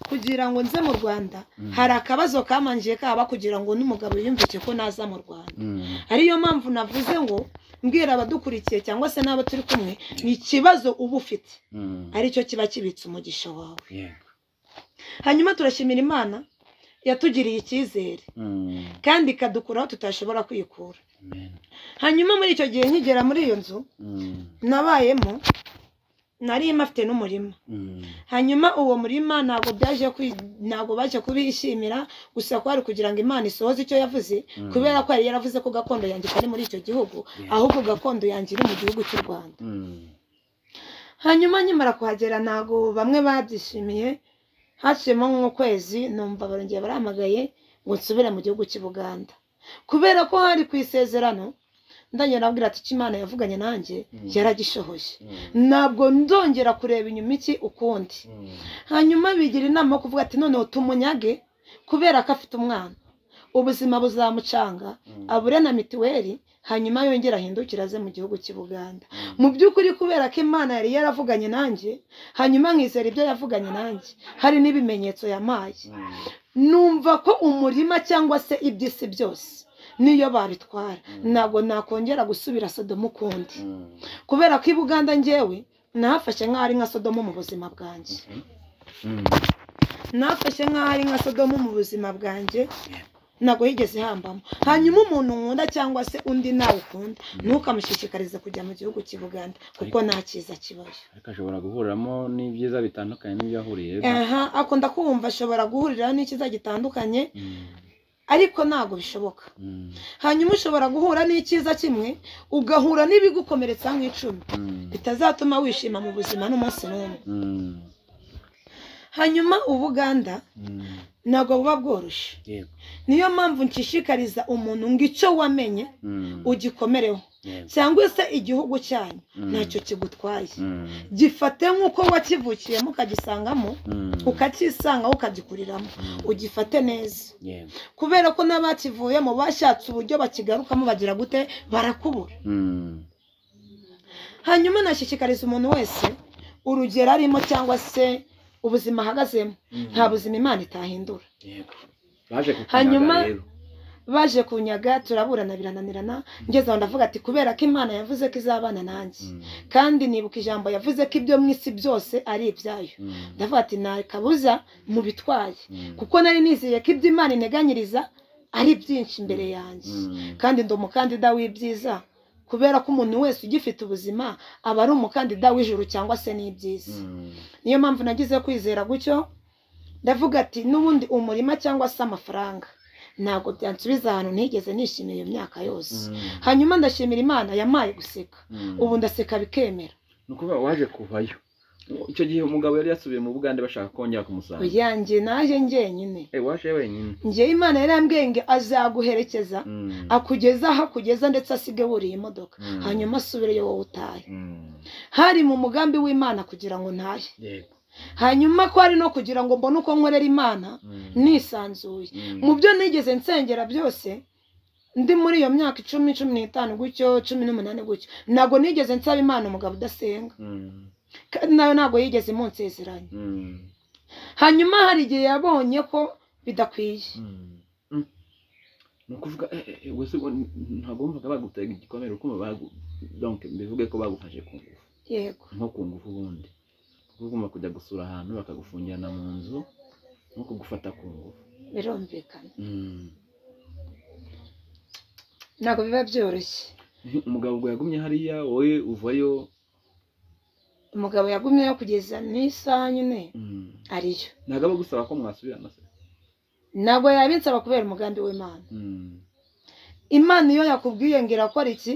kugira ngo nze mu rwanda Mm. hari akabazo kamanjiye kaba kugira ngo n'umugabo yiyumvike ko naza mu rwanda Mm. ariyo mpamvu navuze ngo mbwira abadukurikiye cyangwa se n'abo turi kumwe ni ikibazo uba ufite Mm. aricyo kiba kibitse umugisha wawe Yeah. hanyuma turashimira imana yatugiriye icyizere Mm. kandi ikadukura aho tutashobora kwikura Amen. hanyuma muri icyo gihe nkigera muri iyo nzu Mm. nabayemo nari mfite n'umurima Mm. hanyuma uwo murima ntabwo byaje kwi- ntabwo baje kubishimira gusa kwari kugira ngo imana isohoze icyo yavuze Mm. kubera ko yari yaravuze ko gakondo yanjye itari muri icyo gihugu Yeah. ahubwo gakondo yanjye iri mu gihugu cy'u rwanda Mm. hanyuma nkimara kuhagera ntabwo bamwe babyishimiye haciyemo nk'ukwezi numva barongeye barahamagaye ngo nsubire mu gihugu cy'i Buganda kubera ko hari ku isezerano ndongera abwira ati icyo imana yavuganye nanjye Mm. yaragishohoje Mm. ntabwo ndongera kureba inyuma iki ukundi Mm. hanyuma bigira inama yo kuvuga ati noneho tumunyage kubera ko afite umwana ubuzima buzamucanga Mm. abure na mituweli hanyuma yongere ahindukire aze mu gihugu cy'i Buganda Mm. mu by'ukuri kubera ko imana yari yaravuganye nanjye hanyuma nkizera ibyo yavuganye nanjye hari n'ibimenyetso yampaye Mm. numva ko umurima cyangwa se iby'isi byose niyo babitwara Mm. ntabwo nakongera gusubira sodomu ukundi Mm. kubera ko i buganda ngewe nahafashe nk'aho ari nka sodomu mu buzima bwanjye Mm. nafashe nk'aho ari nka sodomu mu buzima bwanjye ntabwo yigeze hambamo hanyuma umuntu nkunda cyangwa se undi nawe ukunda ntukamushishikarize kujya mu gihugu cy'i buganda kuko nta cyiza kibayo ariko ashobora guhuriramo n'ibyiza bitandukanye n'ibyo ahuriye aha akunda kumva ashobora guhuriraho n'ikiza gitandukanye Mm. ariko ntabwo bishoboka Mm. hanyuma ushobora guhura n'icyiza kimwe ugahura n'ibigukomeretsa nk'icumi Mm. bitazatuma wishima mu buzima n'umunsi n'umwe Mm. hanyuma ubuganda Mm. ntabwo buba bworoshye yego niyo mpamvu nshishikariza umuntu ngo icyo wamenye Mm. ugikomereho yego cyangwa se igihugu cyanyu Mm. ntacyo kigutwaye Mm. gifate nk'uko wakivukiye ukagisangamo Mm. ukakisangaho ukagikuriramo Mm. ugifate neza yego kubera ko n'abakivuyemo bashatse uburyo bakigarukamo bagira gute barakubura Mm. hanyuma nashishikariza umuntu wese urugero arimo cyangwa se ubuzima ahagazemo Mm. nta buzima imana itahindura yego baje kukunyaga Hanyuma- rero. baje kunyaga turaburana birananirana ngeze aho ndavuga ati kubera ko imana yavuze ko izabana nanjye Mm. kandi nibuka ijambo yavuze ko ibyo mu isi byose ari ibyayo Mm. ndavuga ati nta kabuza mubitwaye Mm. kuko nari nizeye ko ibyo imana integanyiriza ari byinshi imbere yanjye Mm. kandi ndi umukandida w'ibyiza kubera ko umuntu wese ugifite ubuzima aba ari umukandida w'ijuru cyangwa se n'ibyiza Mm. niyo mpamvu nagize kwizera gutyo ndavuga ati n'ubundi umurima cyangwa se amafaranga ntabwo byansubiza ahantu ntigeze nishimira iyo myaka yose Mm. hanyuma ndashimira imana yamaye guseka Mm. ubu ndaseka bikemera ni ukuvuga waje kuvayo icyo gihe umugabo yari yasubiye mu bugande bashaka kongera kumusanga uyanjye naje njyenyine Eh, waje wenyine njyewe imana yarambwiye ngo azaguherekeza Mm. akugeza aho akugeza ndetse asige wuriye imodoka Mm. hanyuma asubireyo wowe utaye Mm. hari mu mugambi w'imana kugira ngo ntahe yego hanyuma ko hari no kugira ngo mbone uko nkorera imana Mm. nisanzuye Mm. mu byo nigeze nsengera byose ndi muri iyo myaka icumi cumi n'itanu gutyo cumi n'umunani gutyo ntabwo nigeze nsaba imana umugabo udasenga Mm. kandi nawe ntabwo yigeze imunsezeranya Mm. hanyuma hari igihe yabonye ko bidakwiye Mm. Mm. ni ukuvuga eh, eh, eh, wese ubona- ntabwo wumvaga bagutega igikomere ukumva bagu donc bivuge ko bagufashe ku ngufu yego nko ku ngufu ubundi kuko ugomba kujya gusura ahantu bakagufungirana mu nzu nko kugufata ku ngufu birumvikana Mm. ntabwo biba byoroshye Eh, umugabo ubwo yagumye hariya wowe uvayo umugabo yagumyeyo kugeza n'isaha nyine Mm. ariyo ntabwo aba agusaba ko mwasubirana se ntabwo yabinsaba kubera umugambi w'imana Mm. imana iyo yakubwiye ngo irakora iki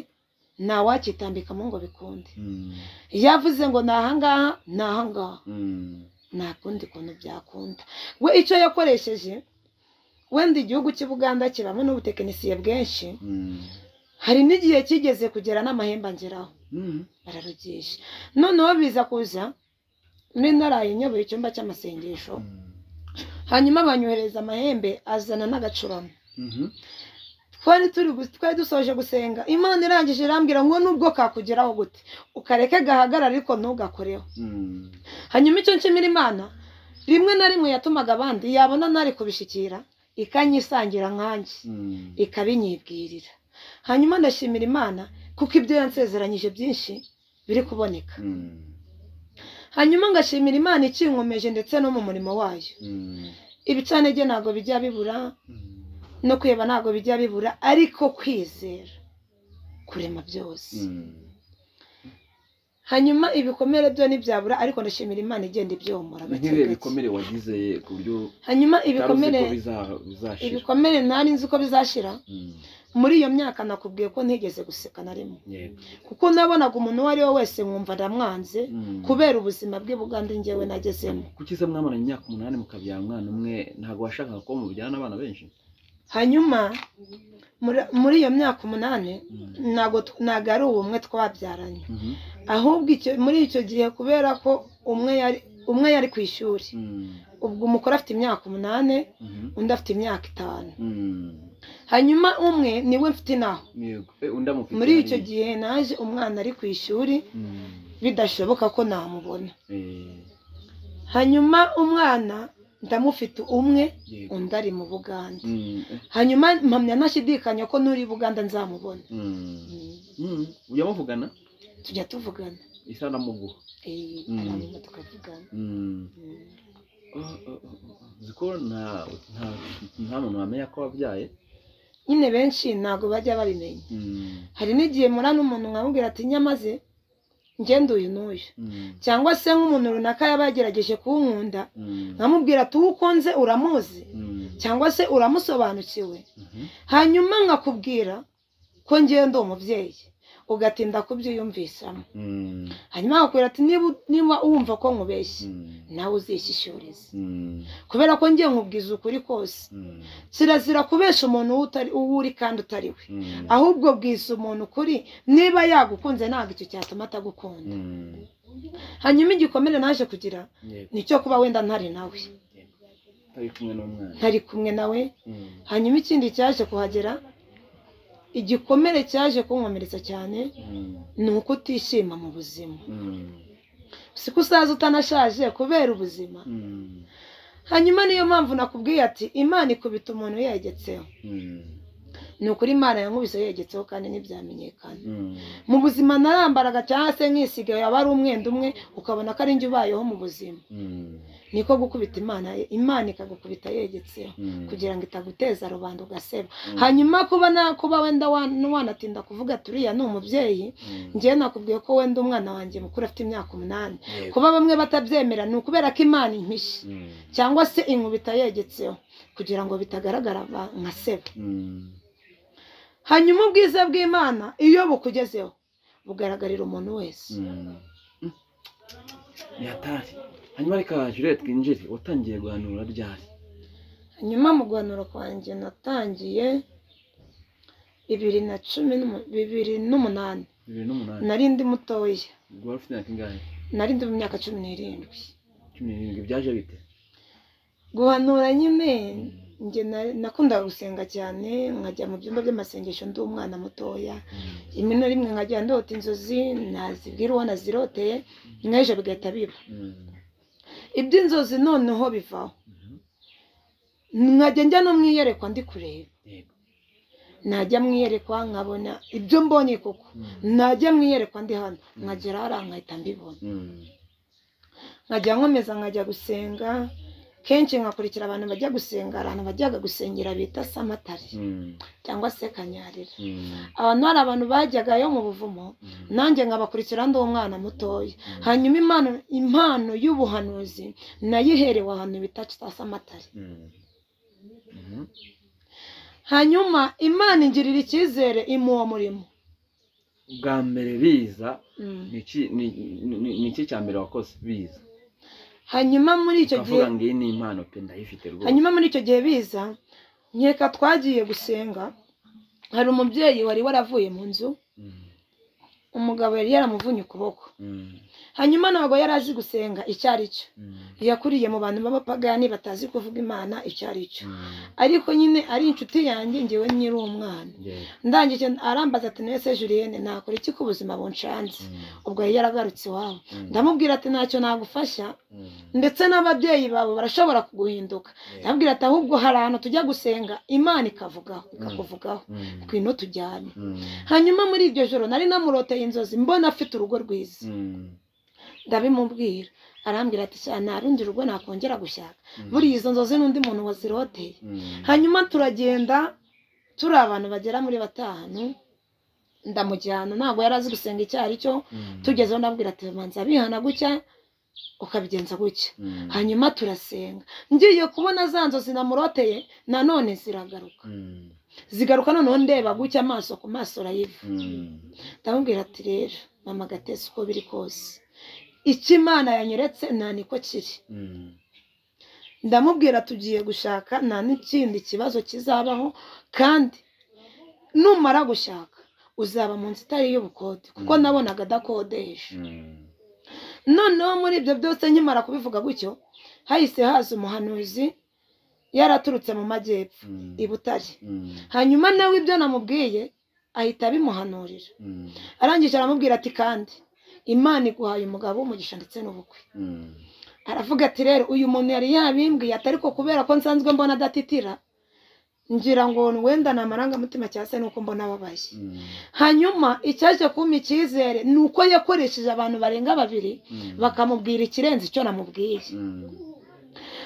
ntawakitambikamo ngo bikunde Mm. yavuze ngo ni ahangaha ni ahangaha Mm. nta kundi kuntu byakunda we icyo yakoresheje wenda igihugu cy'i Buganda kibamo n'ubutekinisiye bwinshi Mm. hari n'igihe kigeze kugera n'amahembe angeraho Mm. bararugisha noneho biza kuza muri naraye nyoboye icyumba cy'amasengesho Mm. hanyuma banyohereza amahembe azana n'agacurama Mhm. twari turi gu- twari dusoje gusenga imana irangije irambwira ngo nubwo kakugeraho gute ukareke gahagarara ariko ntugakoreho Mm. hanyuma icyo nshimira imana rimwe na rimwe yatumaga abandi yabona nari kubishikira ikanyisangira nkanjye Mm. ikabinyibwirira hanyuma ndashimira imana kuko ibyo yansezeranyije byinshi biri kuboneka Mm. hanyuma ngashimira imana ikinkomeje ndetse no mu murimo wayo Mm. ibicanege ntabwo bijya bibura Mm. no kweba ntabwo bijya bibura ariko kwizera kurema byose Mm. hanyuma ibikomere byo ntibyabura ariko ndashimira imana igenda ibyomora ni gake nk'ibihe gake. bikomere wagize ku buryo hanyuma utari uzi ibikomere ko biza- bizashira ibikomere ntari nzi ko bizashira Mm. muri iyo myaka nakubwiye ko ntigeze guseka na rimwe Yego. kuko nabonaga umuntu uwo ari we wese nkumva ndamwanze Mm. kubera ubuzima bwe bugande njyewe nagezemo kuki se mwamaranye imyaka umunani mukabyara umwana umwe ntabwo washakaga ko mubyara n'abana benshi hanyuma muri- muri iyo myaka umunani Mm. ntabwo tw- ntabwo ari ubumwe twabyaranye Mhm. ahubwo icyo- muri icyo gihe kubera ko umwe yari umwe yari ku ishuri Mm. ubwo umukuru afite imyaka umunani Mhm. undi afite imyaka itanu Mm. hanyuma umwe niwe mfite naho Yego. Eh, undi amufite muri icyo hariya. gihe naje umwana ari ku ishuri Mm. bidashoboka ko namubona Eh. hanyuma umwana ndamufite umwe yego undi ari mu buganda Mm, hanyuma mpamya ntashidikanya ko n'uri i buganda nzamubona mm, Mm, mm. ujya muvugana tujya tuvugana isanamuguha Eh, Mm. hanyuma tukavugana Mm. Mm. Oh, oh, oh, oh. uzi ko nta nta nta muntu wamenya ko wabyaye nyine benshi ntabwo bajya babimenya Mm, hari n'igihe murana umuntu nkamubwira ati nyamaze ngende uyu n'uyu mm, cyangwa se nk'umuntu runaka yaba yagerageje kunkunda mm, nkamubwira ati uwo ukunze uramuzi mm, cyangwa se uramusobanukiwe mhm. hanyuma nkakubwira ko ngewe ndi umubyeyi ugatinda kubyiyumvisamo Mm, hanyuma akakubwira ati niba niba wumva ko nkubeshye mm, nawe uzishyishyurize mm, kubera ko ngewe nkubwiza ukuri kose mm, kirazira kubesha umuntu uwo utari uwo uri kandi utari we mm, ahubwo bwisa umuntu ukuri niba yagukunze ntabwo icyo cyatuma atagukunda mm. hanyuma igikomere naje kugira Yego, ni icyo kuba wenda ntari nawe utari kumwe n'umwana ntari kumwe nawe Mm, hanyuma ikindi cyaje kuhagera igikomere cyaje kunkomeretsa cyane mm, ni uko utishima mu buzima mm, siko usaza utanashaje kubera ubuzima mm, hanyuma niyo mpamvu nakubwiye ati imana ikubita umuntu yegetseho mm, ni ukuri imana yankubise yegetseho kandi ntibyamenyekana mm. mu buzima narambaraga cyangwa se nkisigaye aba ari umwenda umwe ukabona ko ari njye ubayeho mu buzima Mm, niko gukubita imana imana ikagukubita yegetseho mm, kugira ngo itaguteza rubanda ugaseba mm, hanyuma kuba na kuba wenda wan- wanatinda kuvuga ati uriya ni umubyeyi mm. njyewe nakubwiye ko wenda umwana wanjye mukuru afite imyaka umunani Yego. kuba bamwe batabyemera ni ukubera ko imana impishe Mm, cyangwa se inkubita yegetseho kugira ngo bitagaragara ba- nka seba mm, hanyuma ubwiza bw'imana iyo bukugezeho bugaragarira umuntu wese mm. Mm. ni hatari hanyuma reka jure twinjire watangiye guhanura ryari hanyuma mu guhanura kwanjye natangiye bibiri na cumi n'umu- bibiri n'umunani bibiri n'umunani nari ndi mutoya ubwo wari ufite imyaka ingahe nari ndi mu myaka cumi n'irindwi cumi n'irindwi byaje bite guhanura nyine njye na- nakundaga gusenga cyane nkajya mu byumba by'amasengesho ndi umwana mutoya rimwe na rimwe nkajya ndota inzozi nazibwira uwo naziroteye n'ejo bigahita biba Mm, iby'inzozi noneho bivaho mhm. nkajya njya no mu iyerekwa ndi kureba Yego. najya mu iyerekwa nkabona ibyo mbonye koko Mm, najya mu iyerekwa ndi hano nkagera hariya nkahita mbibona mm, nkajya nkomeza nkajya gusenga kenshi nkakurikira abantu bajya gusenga hari ahantu bajyaga gusengera bita samatari mm, cyangwa se kanyarira mm, abantu hari abantu bajyagayo mu buvumo mm, nanjye nkabakurikira ndi umwana mutoya mm, hanyuma impano impano y'ubuhanuzi nayiherewe ahantu bita samatari mm, mhm. hanyuma imana ingirira icyizere imuwo murimo bwa mbere biza Mm. ni iki ni- ni- ni- ni iki cya mbere wakoze biza hanyuma muri icyo gihe ukavuga ngo iyi ni impano pe ndayifite rwose hanyuma muri icyo gihe biza nkeka twagiye gusenga hari umubyeyi wari waravuye mu nzu Mm, umugabo yari yaramuvunye ukuboko mm, hanyuma ntabwo yari azi gusenga icyo ari cyo mm, yakuriye mu bantu b'abapagani batazi kuvuga imana icyo ari cyo mm. ariko nyine ari inshuti yanjye ngewe nyiri umwana Yego. ndangije arambaza ati nese Julienne nakora iki ku buzima bunshanze Mm, ubwo yari yaragarutse iwabo mm, ndamubwira ati ntacyo nagufasha mm. ndetse n'ababyeyi bawe barashobora kuguhinduka Yego. ndabwira ati ahubwo hari ahantu tujya gusenga imana ikavugaho Mm. ikakuvugaho Mm, ngwino tujyane mm, hanyuma muri iryo joro nari namuroteye inzozi mbona afite urugo rwiza mm, ndabimubwira arambwira ati sha nta rundi rugo nakongera gushaka mm, buriya izo nzozi n'undi muntu waziroteye mm, hanyuma turagenda turi abantu bagera muri batanu ndamujyana ntabwo yari azi gusenga icyo ari cyo mm, tugezeho ndabwira ati manza bihana gutya ukabigenza gutya mm, hanyuma turasenga ngiye kubona za nzozi namuroteye nanone ziragaruka mm, zigaruka noneho ndeba gutya amaso ku maso urayiva mm, ndamubwira ati rero mama gatesi uko biri kose icyo imana yanyeretse nta niko kiri mm, ndamubwira tugiye gushaka nta n'ikindi kibazo kizabaho kandi numara gushaka uzaba mu nzu itari y'ubukode kuko Mm. nabonaga adakodesha mm. noneho muri ibyo byose nkimara kubivuga gutyo hahise haza umuhanuzi yaraturutse mu majyepfo Mm, i butare mm, hanyuma nawe ibyo namubwiye ahita abimuhanurira mm, arangije aramubwira ati kandi imana iguhaye umugabo w'umugisha ndetse n'ubukwe mm, aravuga ati rero uyu muntu yari yabimbwiye atari ko kubera ko nsanzwe mbona adatitira ngira ngo wenda ni amarangamutima cyangwa se nuko mbona ababaye hanyuma icyaje kumpa icyizere ni uko yakoresheje abantu barenga babiri bakamubwira ikirenze icyo namubwiye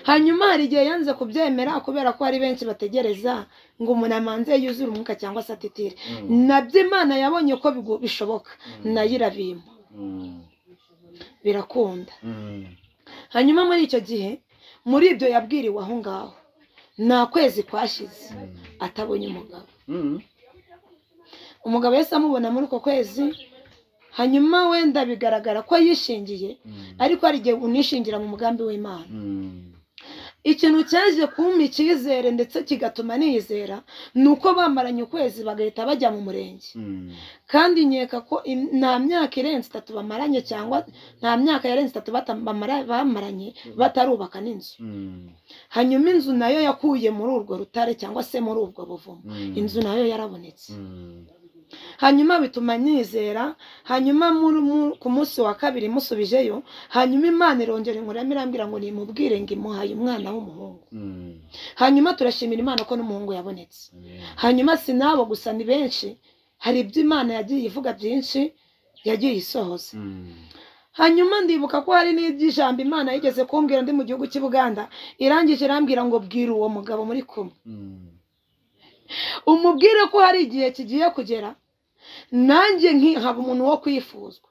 hanyuma hari igihe yanze kubyemera kubera ko hari benshi bategereza ngo umuntu amanze yuzure umwuka cyangwa se atitire nabyo imana yabonye ko bigu- bishoboka nayo irabimpa birakunda hanyuma muri icyo gihe muri ibyo yabwiriwe aho ngaho nta kwezi kwashize atabonye umugabo umugabo yahise amubona muri uko kwezi hanyuma wenda bigaragara ko yishingiye ariko hari igihe unishingira mu mugambi w'imana ikintu cyaje kumpa icyizere ndetse kigatuma niyizera ni uko bamaranye ukwezi bagahita bajya mu murenge kandi nkeka ko im- nta myaka irenze itatu bamaranye cyangwa nta myaka yarenze itatu bata- bamara- bamaranye batarubaka n'inzu hanyuma inzu nayo yakuye muri urwo rutare cyangwa se muri ubwo buvumo inzu nayo yarabonetse hanyuma bituma nyizera hanyuma muri- mu- ku munsi wa kabiri musubijeyo hanyuma imana irongera inkuramo irambwira ngo nimubwire ngo imuhaye umwana w'umuhungu hanyuma turashimira imana ko n'umuhungu yabonetse hanyuma si n'abo gusa ni benshi hari ibyo imana yagiye ivuga byinshi yagiye isohoza hanyuma ndibuka ko hari n'iby'ijambo imana yigeze kumbwira ndi mu gihugu cy'i buganda irangije irambwira ngo bwira uwo mugabo muri kumwe umubwire ko hari igihe kigiye kugera nanjye nki- haba umuntu wo kwifuzwa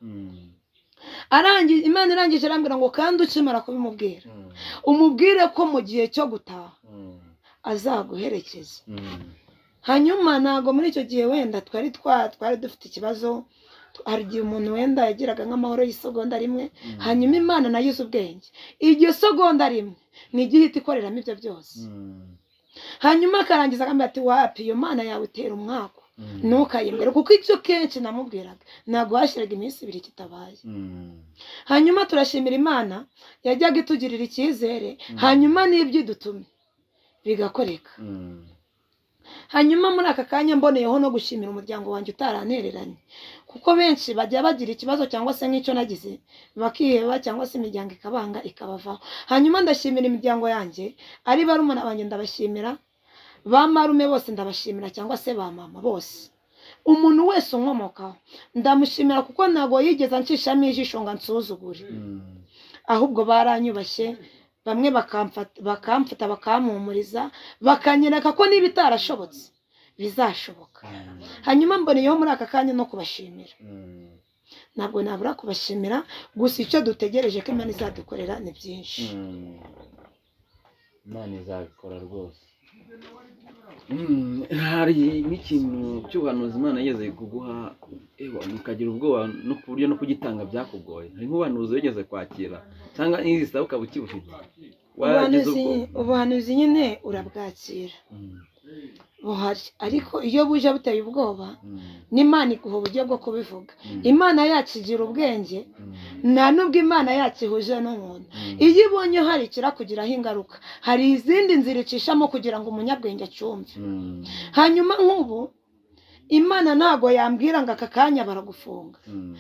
arangije imana irangije irambwira ngo kandi ukimara kubimubwira umubwire ko mu gihe cyo gutaha azaguherekeza hanyuma ntabwo muri icyo gihe wenda twari twa- twari dufite ikibazo hari igihe umuntu wenda yagiraga nk'amahoro y'isegonda rimwe hanyuma imana nayo izi ubwenge iryo segonda rimwe ni igihe ihita ikoreramo ibyo byose hanyuma akarangiza akambwira ati wapi iyo mana yawe itera umwaku ntukayimbwire kuko ibyo kenshi namubwiraga ntabwo hashyiraga iminsi ibiri kitabaye hanyuma turashimira imana yajyaga itugirira icyizere Mm. hanyuma n'ibyo idutumye bigakoreka hanyuma muri aka kanya mboneyeho no gushimira umuryango wanjye utarantereranye kuko benshi bajya bagira ikibazo cyangwa se nk'icyo nagize bakiheba cyangwa se imiryango ikabanga ikabavaho hanyuma ndashimira imiryango yanjye ari barumuna banjye ndabashimira ba marume bose ndabashimira cyangwa se ba mama bose umuntu wese unkomokaho ndamushimira kuko ntabwo yigeze anshishamo ijisho ngo ansuzugure ahubwo baranyubashye bamwe bakamfata bakamfata bakampumuriza bakanyereka ko niba itarashobotse bizashoboka hanyuma mboneyeho muri aka kanya no kubashimira ntabwo nabura kubashimira gusa icyo dutegereje ko imana izadukorera ni byinshi imana izabikora rwose hari n'ikintu cy'ubuhanuzi imana yigeze kuguha ewa ukagira ubwoba no ku buryo no kugitanga byakugoye hari nk'ubuhanuzi wigeze kwakira cyangwa n'izi zisaba ukaba ukibufite waragize ubuhanuzi ubwoba ubuhanuzi nyine urabwakira Mm, buhari ariko iyo buje buteye ubwoba mm, n'imana iguha uburyo bwo kubivuga mm, imana yakigira ubwenge mm, nta n'ubwo imana yakihuje n'umuntu mm, iyo ibonye hari ikirakugiraho ingaruka hari izindi nzira icishamo kugira ngo umunyabwenge acyumve mm, hanyuma nk'ubu imana ntabwo yambwira ngo aka kanya baragufunga mm,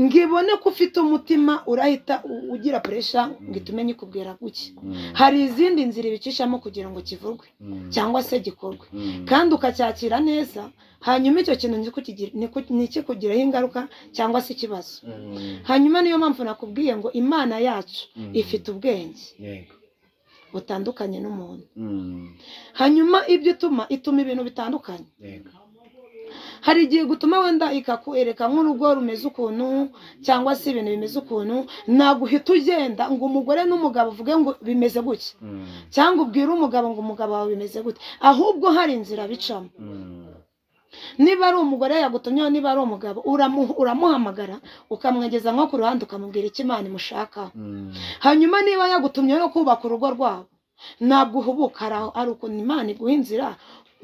ngo ibone ko ufite umutima urahita u- ugira puresha ngo itume nyikubwira guke mm, hari izindi nzira ibicishamo kugira ngo kivurwe mm, cyangwa se gikorwe mm, kandi ukacyakira neza hanyuma icyo kintu ntikukigira- ntiku- ntikikugireho ingaruka cyangwa se ikibazo mm, hanyuma niyo mpamvu nakubwiye ngo imana yacu mm, ifite ubwenge yego butandukanye n'umuntu Mm, hanyuma ibyo ituma ituma ibintu bitandukanye yego hari igihe gutuma wenda ikakwereka nk'urugo rumeze ukuntu cyangwa se ibintu bimeze ukuntu ntabwo uhita ugenda ngo umugore n'umugabo uvuge ngo bimeze gutya Mm, cyangwa ubwire umugabo ngo umugabo wawe bimeze gute ahubwo hari inzira bicamo mm, niba ari umugore yagutumyeho niba ari umugabo uramu- uramuhamagara ukamwegeza nko ku ruhande ukamubwira icyo imana imushakaho mm, hanyuma niba yagutumye no kubaka urugo rwabo ntabwo uhubuka ari aho- ari ukuntu imana iguha inzira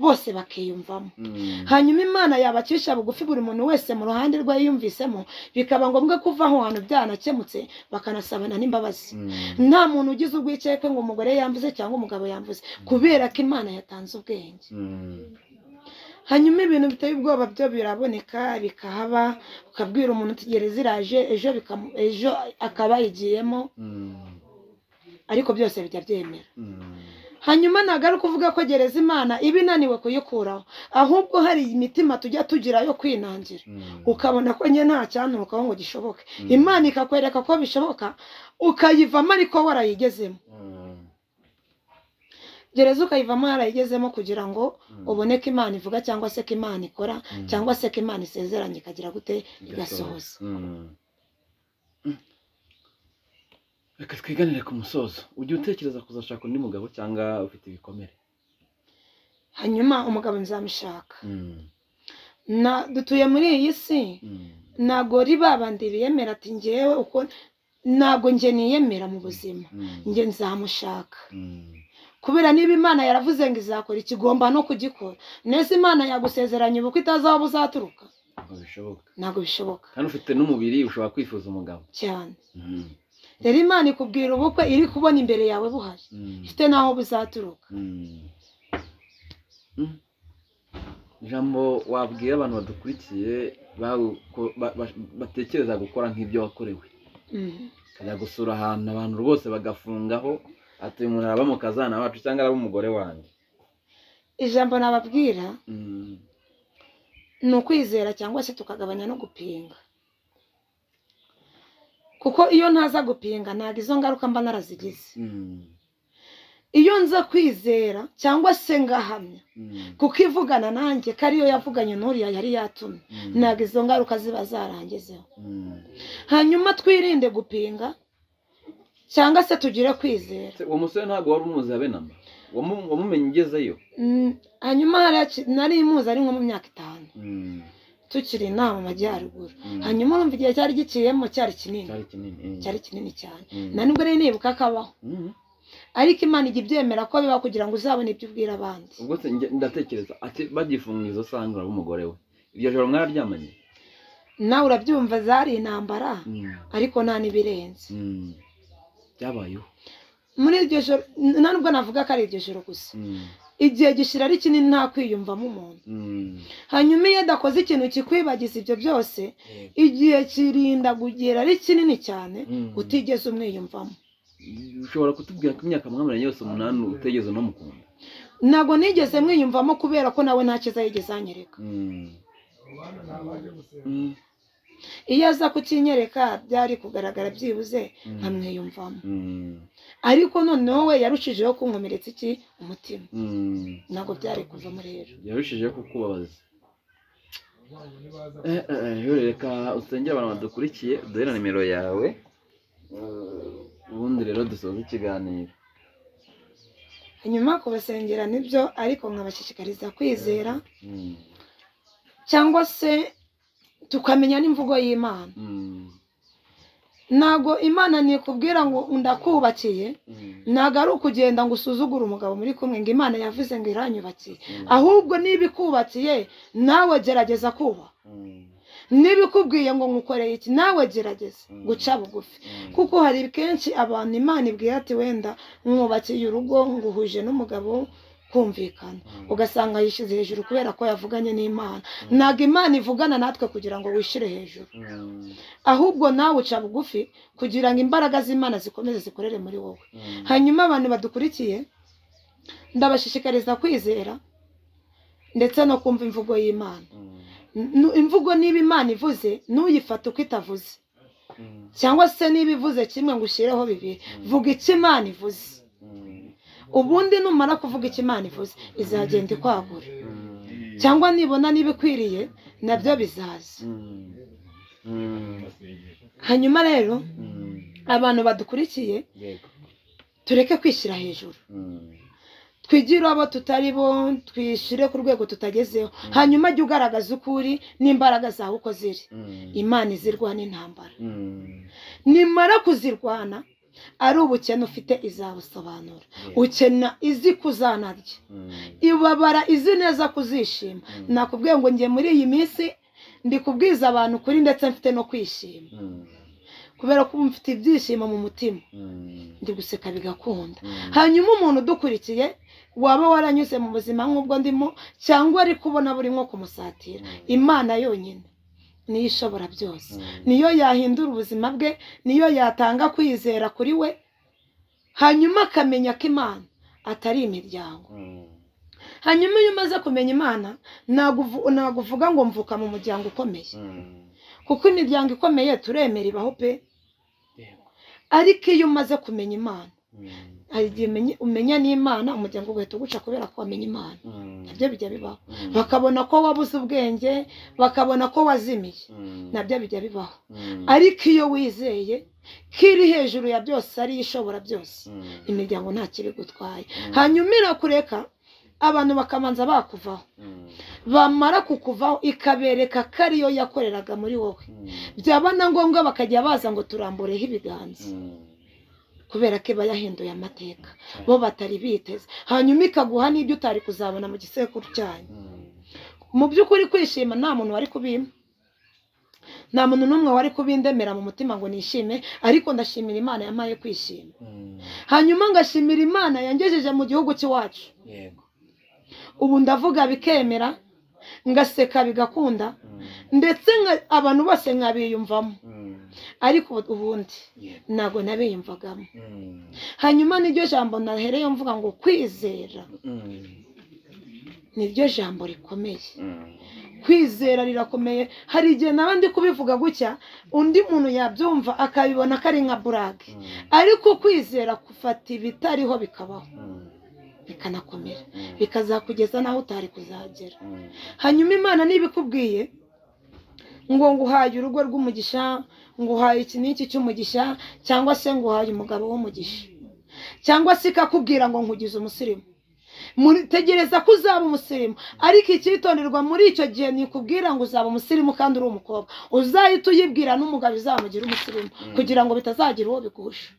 bose bakiyumvamo mm, hanyuma imana yabacisha bugufi buri muntu wese mu ruhande rwe yiyumvisemo bikaba ngombwa ko uva aho hantu byanakemutse bakanasabana n'imbabazi mm, nta muntu ugize urwikekwe ngo umugore yamvuze cyangwa umugabo yamvuze kubera ko imana yatanze ubwenge mm, hanyuma ibintu biteye ubwoba byo biraboneka bikahaba ukabwira umuntu tegereza iraje ejo bikamu- ejo akaba yigiyemo mm, ariko byose bijya byemera hanyuma ntabwo ari ukuvuga ko gereza imana iba inaniwe kuyikuraho ahubwo hari imitima tujya tugira yo kwinangira ukabona ko njye nta cyanturukaho ngo gishoboke imana ikakwereka ko bishoboka ukayivamo ariko warayigezemo gereza ukayivamo warayigezemo kugira ngo ubone ko imana ivuga cyangwa se ko imana ikora cyangwa se ko imana isezeranye ikagira gute igasohoza reka twiganire ku musozo ujya utekereza kuzashaka undi mugabo cyangwa ufite ibikomere hanyuma umugabo nzamushaka na dutuye muri iyi si ntabwo ribabandi biyemera ati ngewe uko ntabwo njye niyemera mu buzima njye nzamushaka kubera niba imana yaravuze ngo izakora ikigomba no kugikora neza imana yagusezeranye ubukwe itazi aho buzaturuka ntabwo bishoboka ntabwo bishoboka kandi ufite n'umubiri ushobora kwifuza umugabo cyane rero imana ikubwira ubukwe iri kubona imbere yawe buhari ifite n'aho buzaturuka ijambo wabwira abantu badukurikiye batekereza gukora nk'ibyo wakorewe Mhm. ukajya gusura ahantu abantu rwose bagafungaho ati uyu muntu araba mu kazana wacu cyangwa araba umugore wanjye ijambo nababwira ni ukwizera cyangwa se tukagabanya no gupinga kuko iyo ntaza gupinga ntabwo izo ngaruka mba narazigize iyo nza kwizera cyangwa se ngahamya kuko ivugana nanjye ko ariyo yavuganye n'uriya yari yatumye ntabwo izo ngaruka ziba zarangizeho hanyuma twirinde gupinga cyangwa se tugire kwizera uwo musore ntabwo wari umuzi abenama wamumenye ugezeyo Mm, hanyuma hariya ki- nari muzi ari nko mu myaka itanu tukiri inaha mu majyaruguru hanyuma urumva igihe cyari giciyemo cyari kinini cyari kinini eh. cyari kinini cyane Mm. na nubwo rero nibuka kabaho Mm. ariko imana ijya ibyemera ko biba kugira ngo uzabone ibyo ubwira abandi ubwo se njye ndatekereza ati bagifunga izo sanga uraba umugore we iryo joro mwararyamanye nawe urabyumva zari intambara ariko nta n'ibirenze Mm. byabayeho muri iryo joro n- nta nubwo navuga ko ari iryo joro gusa Mm. igihe gishira ari kinini nta kwiyumvamo umuntu Mm. hanyuma iyo adakoze ikintu kikwibagiza ibyo byose igihe kirinda kugera ari kinini cyane Mm. utigeze umwiyumvamo ushobora kutubwira ko imyaka mwamaranye yose umunani utegeze no mukunda ntabwo nigeze mwiyumvamo kubera ko nawe nta cyiza yigeze anyereka iyo aza kukinyereka byari kugaragara byibuze nkamwiyumvamo ariko noneho we yarushijeho kunkomeretsa iki umutima ntabwo byari kuvamo rero yarushijeho kukubabaza Eh, eh, eh, reka usengere abantu badukurikiye duhe na nimero yawe Eh, ubundi rero dusoze ikiganiro hanyuma kubasengera nibyo ariko nkabashishikariza kwizera Mm. cyangwa se tukamenya n'imvugo y'imana Mm. ntabwo imana nikubwira ngo ndakubakiye Mm. ntabwo ari ukugenda ngo usuzugure umugabo muri kumwe ngo imana yavuze ngo iranyubakiye Mm. ahubwo niba ikubakiye nawe gerageza kubaha Mm. niba ikubwiye ngo nkukoreye iki nawe gerageza guca bugufi Mm. kuko hari kenshi abantu imana ibwiye ati wenda mwubakiye urugo nguhuje n'umugabo kumvikana Mm. ugasanga yishyize hejuru kubera ko yavuganye n'imana ntabwo imana ivugana natwe kugira ngo wishyire hejuru Mm. ahubwo nawe uca bugufi kugira ngo imbaraga z'imana zikomeze zikorere muri wowe Mm. hanyuma abantu badukurikiye ndabashishikariza kwizera ndetse no kumva imvugo y'imana Mm. Nu- imvugo niba imana ivuze ntuyifate uko itavuze Mm. cyangwa se niba ivuze kimwe ngo ushyireho bibiri vuga icyo imana ivuze Mm. ubundi numara kuvuga icyo imana ivuze izagenda ikwagura Mm. cyangwa nibona niba ikwiriye nabyo bizaza Mm. Mm. hanyuma rero Mm. abantu badukurikiye Yego. tureke kwishyira hejuru Mm. twigire abo tutari bo twishyire ku rwego tutagezeho hanyuma jya ugaragaza uko uri n'imbaraga zawe uko ziri Mm. imana izirwana intambara Mm. nimara kuzirwana ari ubukene ufite izabusobanura Yego. ukena izi kuzanarya Mm. ibabara izi neza kuzishima nakubwiye ngo njye muri iyi minsi ndi kubwiza abantu kuri ndetse mfite no kwishima Mm. kubera ko mfite ibyishimo mu mutima Mm. ndi guseka bigakunda Mm. hanyuma umuntu udukurikiye waba waranyuze mu buzima nk'ubwo ndimo cyangwa ari kubona buri nko kumusatira imana yonyine niyo ishobora byose Mm. niyo yahindura ubuzima bwe niyo yatanga kwizera kuri we hanyuma akamenya ko imana atari imiryango hanyuma iyo umaze kumenya imana ntabwo uvu- ntabwo uvuga ngo mvuka mu muryango ukomeye kuko imiryango ikomeye turemera ibaho pe ariko iyo umaze kumenya imana hari igihe umenye- umenya n'imana umuryango ugahita uguca kubera ko wamenye imana nabyo bijya bibaho bakabona ko wabuze ubwenge bakabona ko wazimiye nabyo bijya bibaho ariko iyo wizeye ko iri hejuru ya byose ari ishobora byose imiryango nta kibi gutwaye hanyuma irakureka abantu bakamanza bakuvaho bamara kukuvaho ikabereka ko ariyo yakoreraga muri wowe byaba na ngombwa bakajya baza ngo turambureho ibiganza kubera ko iba yahinduye amateka bo batari biteze hanyuma ikaguha n'ibyo utari kuzabona mu gisekuru cyanyu mu by'ukuri kwishima nta muntu wari kubimpa nta muntu n'umwe wari kubindemera mu mutima ngo nishime ariko ndashimira imana yamaye kwishima hanyuma ngashimira imana yangejeje mu gihugu cy'iwacu ubu ndavuga bikemera ngaseka bigakunda ndetse nka- abantu bose nkabiyumvamo ariko ubu- ubundi ntabwo nabiyumvagamo hanyuma niryo jambo nahereye mvuga ngo kwizera niryo jambo rikomeye kwizera rirakomeye hari igihe nawe ndi kubivuga gutya undi muntu yabyumva akabibona ko ari nka burage ariko kwizera gufata ibitariho bikabaho bikanakomera bikazakugeza n'aho utari kuzagera hanyuma imana niba ikubwiye ngo nguhaye urugo rw'umugisha nguhaye iki n'iki cy'umugisha cyangwa se nguhaye umugabo w'umugisha cyangwa se ikakubwira ngo nkugize umusirimu Muri- tegereza ko uzaba umusirimu ariko icyitonderwa muri icyo gihe nikubwira ngo uzaba umusirimu kandi uri umukobwa uzahite uyibwira n'umugabo uzamugira umusirimu kugira ngo bitazagira uwo bigusha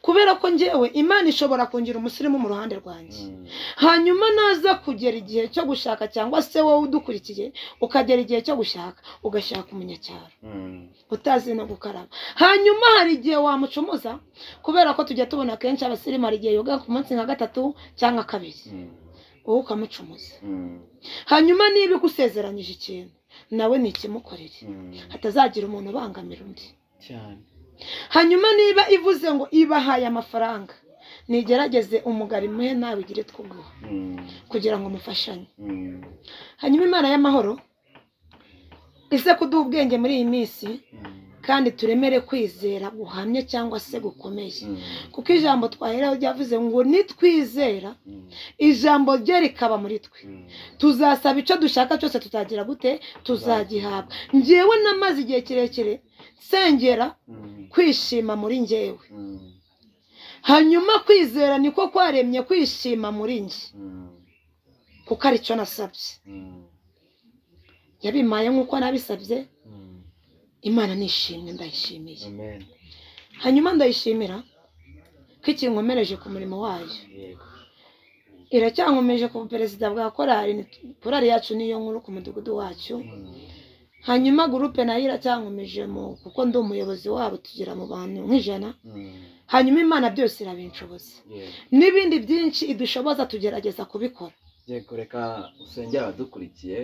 kubera ko njyewe imana ishobora kungira umusirimu mu ruhande rwanjye hanyuma naza kugera igihe cyo gushaka cyangwa se wowe udukurikiye ukagera igihe cyo gushaka ugashaka umunyacyaro utazi no gukaraba hanyuma hari igihe wamucumuza kubera ko tujya tubona kenshi abasirimu hari igihe yoga ku munsi nka gatatu cyangwa kabiri wowe ukamucumuza hanyuma niba igusezeranyije ikintu nawe ntikimukorere hatazagira umuntu ubangamira undi cyane hanyuma niba ivuze ngo ibahaye amafaranga nigerageze umugabo imuhe nawe ugire twuguha kugira ngo mufashanye hanyuma imana y'amahoro ize kuduha ubwenge muri iyi minsi kandi turemere kwizera guhamye cyangwa se gukomeye kuko ijambo twaheraho ryavuze ngo nitwizera ijambo rye rikaba muri twe tuzasaba icyo dushaka cyose tutagira gute tuzagihabwa ngewe namaze igihe kirekire nsengera kwishima muri ngewe hanyuma kwizera niko kwaremye kwishima muri njye kuko aricyo nasabye yabimaye nk'uko nabisabye imana nishimwe ndayishimiye amen hanyuma ndayishimira ko ikinkomereje ku murimo wayo yego iracyankomeje ku perezida bwa korali korali yacu niyo nkuru ku mudugudu wacu hanyuma gurupe nayo iracyankomeje mu kuko ndi umuyobozi wabo tugera mu bantu nk'ijana hanyuma imana byose irabinshoboza yego n'ibindi byinshi idushoboza tugerageza kubikora yego reka usengere abadukurikiye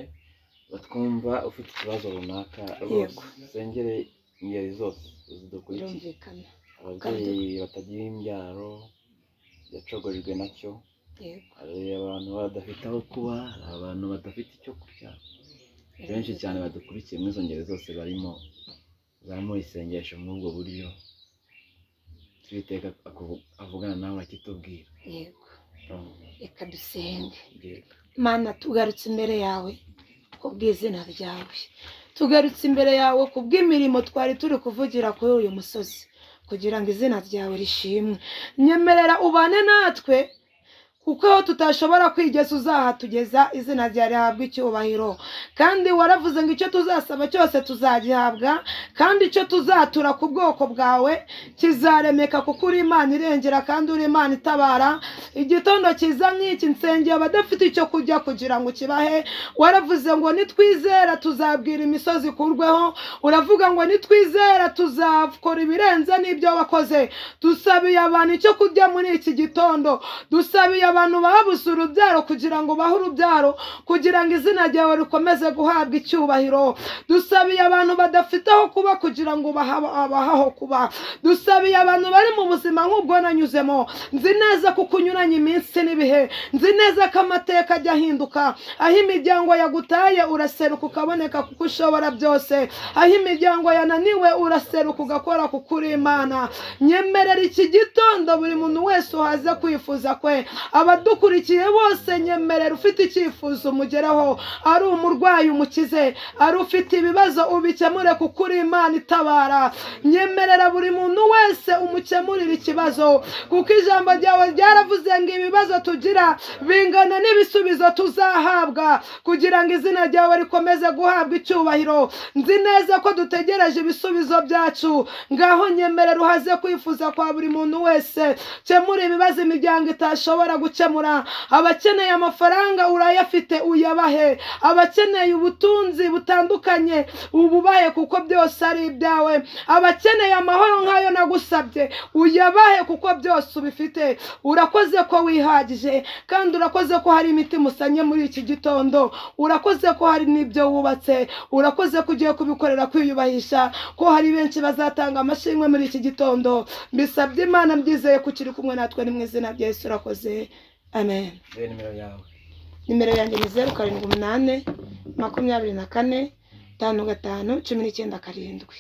batwumva ufite ikibazo runaka Yego. rwose usengere ingeri zose zidukurikiye birumvikana ababyeyi batagira imbyaro yacogojwe nacyo yego hari abantu badafite aho kuba hari abantu badafite icyo kurya benshi cyane badukurikiye muri izo ngeri zose barimo zamura isengesho muri ubwo buryo twiteka aku- avugana nawe akitubwira yego Mm. reka dusenge Yego. mana tugarutse imbere yawe kubw'izina ryawe tugarutse imbere yawe kubw'imirimo twari turi kuvugira kuri uyu musozi kugira ngo izina ryawe rishimwe nyemerera ubane natwe kuko aho tutashobora kwigeza uzahatugeza izina ryawe rihabwa icyubahiro kandi waravuze ngo icyo tuzasaba cyose tuzagihabwa kandi icyo tuzatura ku bwoko bwawe kizaremeka kuko uri imana irengera kandi uri imana itabara igitondo cyiza nk'iki nsengeye abadafite icyo kurya kugira ngo kibahe waravuze ngo nitwizera tuzabwira imisozi ikurweho uravuga ngo nitwizera tuzakora ibirenze n'ibyo wakoze dusabiye abantu icyo kurya muri iki gitondo dusabiye abantu babuze urubyaro kugira ngo bahe urubyaro kugira ngo izina ryawe rikomeze guhabwa icyubahiro dusabiye abantu badafite aho kuba kugira ngo baha- babahe aho kuba dusabiye abantu bari mu buzima nk'ubwo nanyuzemo nzi neza ko uko unyuranye iminsi n'ibihe nzi neza ko amateka ajya ahinduka aho imiryango yagutaye uraseruka ukaboneka kuko ushobora byose aho imiryango yananiwe uraseruka ugakora kuko uri imana nyemerera iki gitondo buri muntu wese uhaze kwifuza kwe abadukurikiye bose nyemerera ufite icyifuzo umugereho ari umurwayi umukize ari ufite ibibazo ubikemure kuko uri imana itabara nyemerera buri muntu wese umukemurire ikibazo kuko ijambo ryawe ryaravuze ngo ibibazo tugira bingana n'ibisubizo tuzahabwa kugira ngo izina ryawe rikomeze guhabwa icyubahiro nzi neza ko dutegereje ibisubizo byacu ngaho nyemerera uhaze kwifuza kwa buri muntu wese kemura ibibazo imiryango itashobora gukemura abakeneye amafaranga urayafite uyabahe abakeneye ubutunzi butandukanye ububahe kuko byose ari ibyawe abakeneye amahoro nk'ayo nagusabye uyabahe kuko byose ubifite urakoze ko wihagije kandi urakoze ko hari imiti musanye muri iki gitondo urakoze ko hari n'ibyo wubatse urakoze ko ugiye kubikorera kwiyubahisha ko hari benshi bazatanga amashimwe muri iki gitondo mbisabye imana mbyizeye ko ukiri kumwe natwe ni mu izina rya yesu urakoze amen nimero yawe nimero yanjye ni zeru karindwi umunani makumyabiri na kane tanu gatanu cumi n'icyenda karindwi